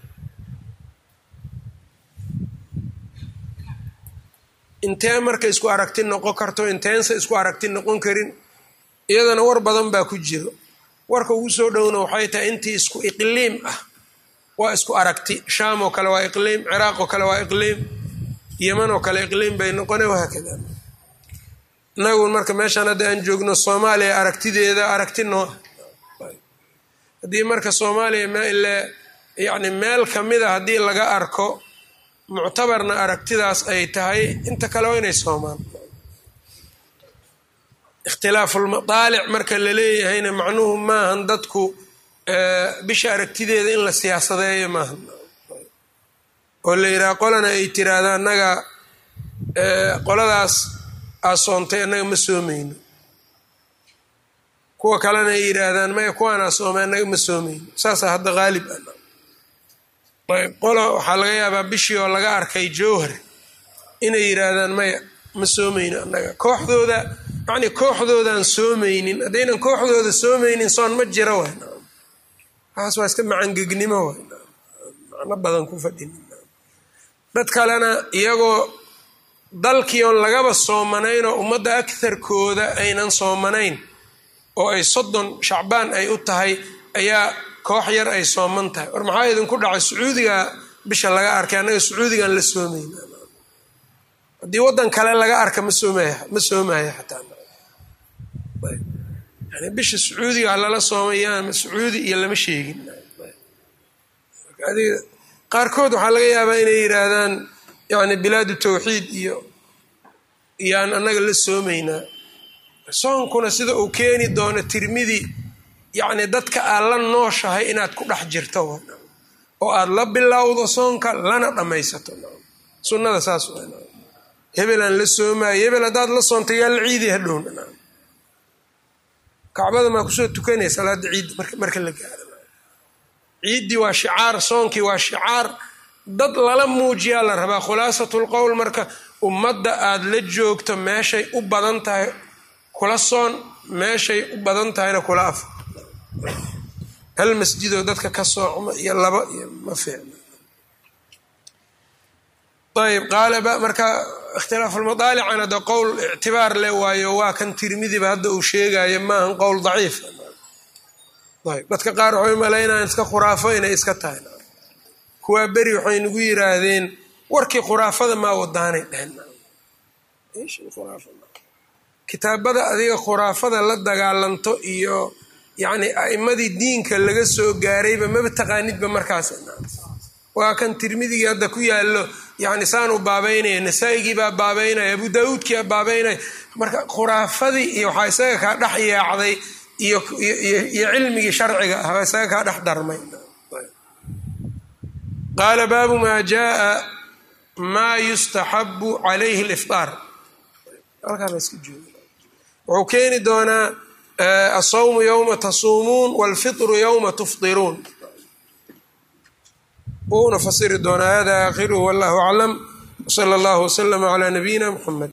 Speaker 1: intee marka isku aragti noqon karto inteensa isku aragti noqon karin iyadana war badan baa ku jiro warka ugu soo dhowna waxay tahay intii isku iqliim ah waa isku aragti shaam oo kale waa iqliim ciraaq oo kale waa iqliim yeman oo kale iqliim bay noqone wahaakada inagu marka meeshaan hadda aan joogno soomaaliya aragtideeda aragti noo haddii marka soomaaliya mle yacni meel kamida haddii laga arko muctabarna aragtidaas ay tahay inta kale waa inay soomaan ikhtilaafulmadaalic marka la leeyahayna macnuhu maahan dadku bisha aragtideeda in la siyaasadeeyo maahan oo la yidhaha qolana ay tiraahda annaga qoladaas aa soontay annaga ma soomayno kuwa kalena ay yidhaahdaan maya kuwaanaa soomay annaga ma soomayno saasaa hadda haalib ah ayb qola waxaa laga yaabaa bishii oo laga arkay jowhar inay yidhaahdaan maya ma soomayno annaga kooxdooda yacni kooxdoodaan soomaynin haddaynan kooxdooda soomaynin soon ma jiro way waxaas waa iska macangegnimo way macno badan ku fadhin dad kalena iyagoo dalkii oon lagaba soomanayn oo ummadda agharkooda aynan soomanayn oo ay soddon shacbaan ay u tahay ayaa koox yar ay sooman tahay war maxaa idinku dhacay sacuudiga bisha laga arkay annaga sacuudigan la soomayna haddii waddan kale laga arka ma soomaya ma soomaya xataa yani bisha sacuudiga lala soomayaan sacuudi iyo lama sheegin qaarkood waxaa laga yaabaa inay yidhaahdaan yani bilaadu tawxiid iyo iyaan annaga la soomaynaa soonkuna sida uu keeni doono tirmidi yacni dadka aad la nooshahay inaad ku dhex jirto oo aad la bilowdo soonka lana dhammaysato sunnada saas hebelaan la soomaayo hebel haddaad la soonta yaa la ciidi hadhowna kacbada maa kusoo tukanaya salaada ciid marka la gaaro ciiddii waa shicaar soonkii waa shicaar dad lala muujiyaa la rabaa khulaasatul qowl marka ummadda aad la joogto meeshay u badan tahay kula soon meeshay u badan tahayna kula af hal masjidoo dadka ka soocma iyo laba iyo ma fiicna ayb qaala marka ikhtilaafulmadaalicana de qowl ictibaar leh waayo waa kan tirmidiba hadda uu sheegayo maahan qowl daciif ayb dadka qaar waxay malaynayan iska khuraafo inay iska tahay kuwaa beri waxay nagu yiraahdeen warkii khuraafada maa wadaanay dheheen kitaabada adiga khuraafada la dagaalanto iyo yacni a'imadii diinka laga soo gaarayba maba taqaanidba markaas waa kan tirmidigii hadda ku yaallo yani saanu baabaynaya nasaa-igii baa baabaynaya abu daawuudkii baa baabaynaya marka khuraafadii iyo waxaa isaga kaa dhex yaacday iyo iyo cilmigii sharciga ah baa isaga kaa dhex darmay qaala baabu maa jaaa maa yustaxabu calayhi liftaar halkaaba iska jooga wuxuu keeni doonaa asawmu yowma tasuumuun walfitru yowma tufdiruun wuuna fasiri doonaa hada aakhiruhu wallahu aclam wsala allahu waslama calaa nabiyina muxamed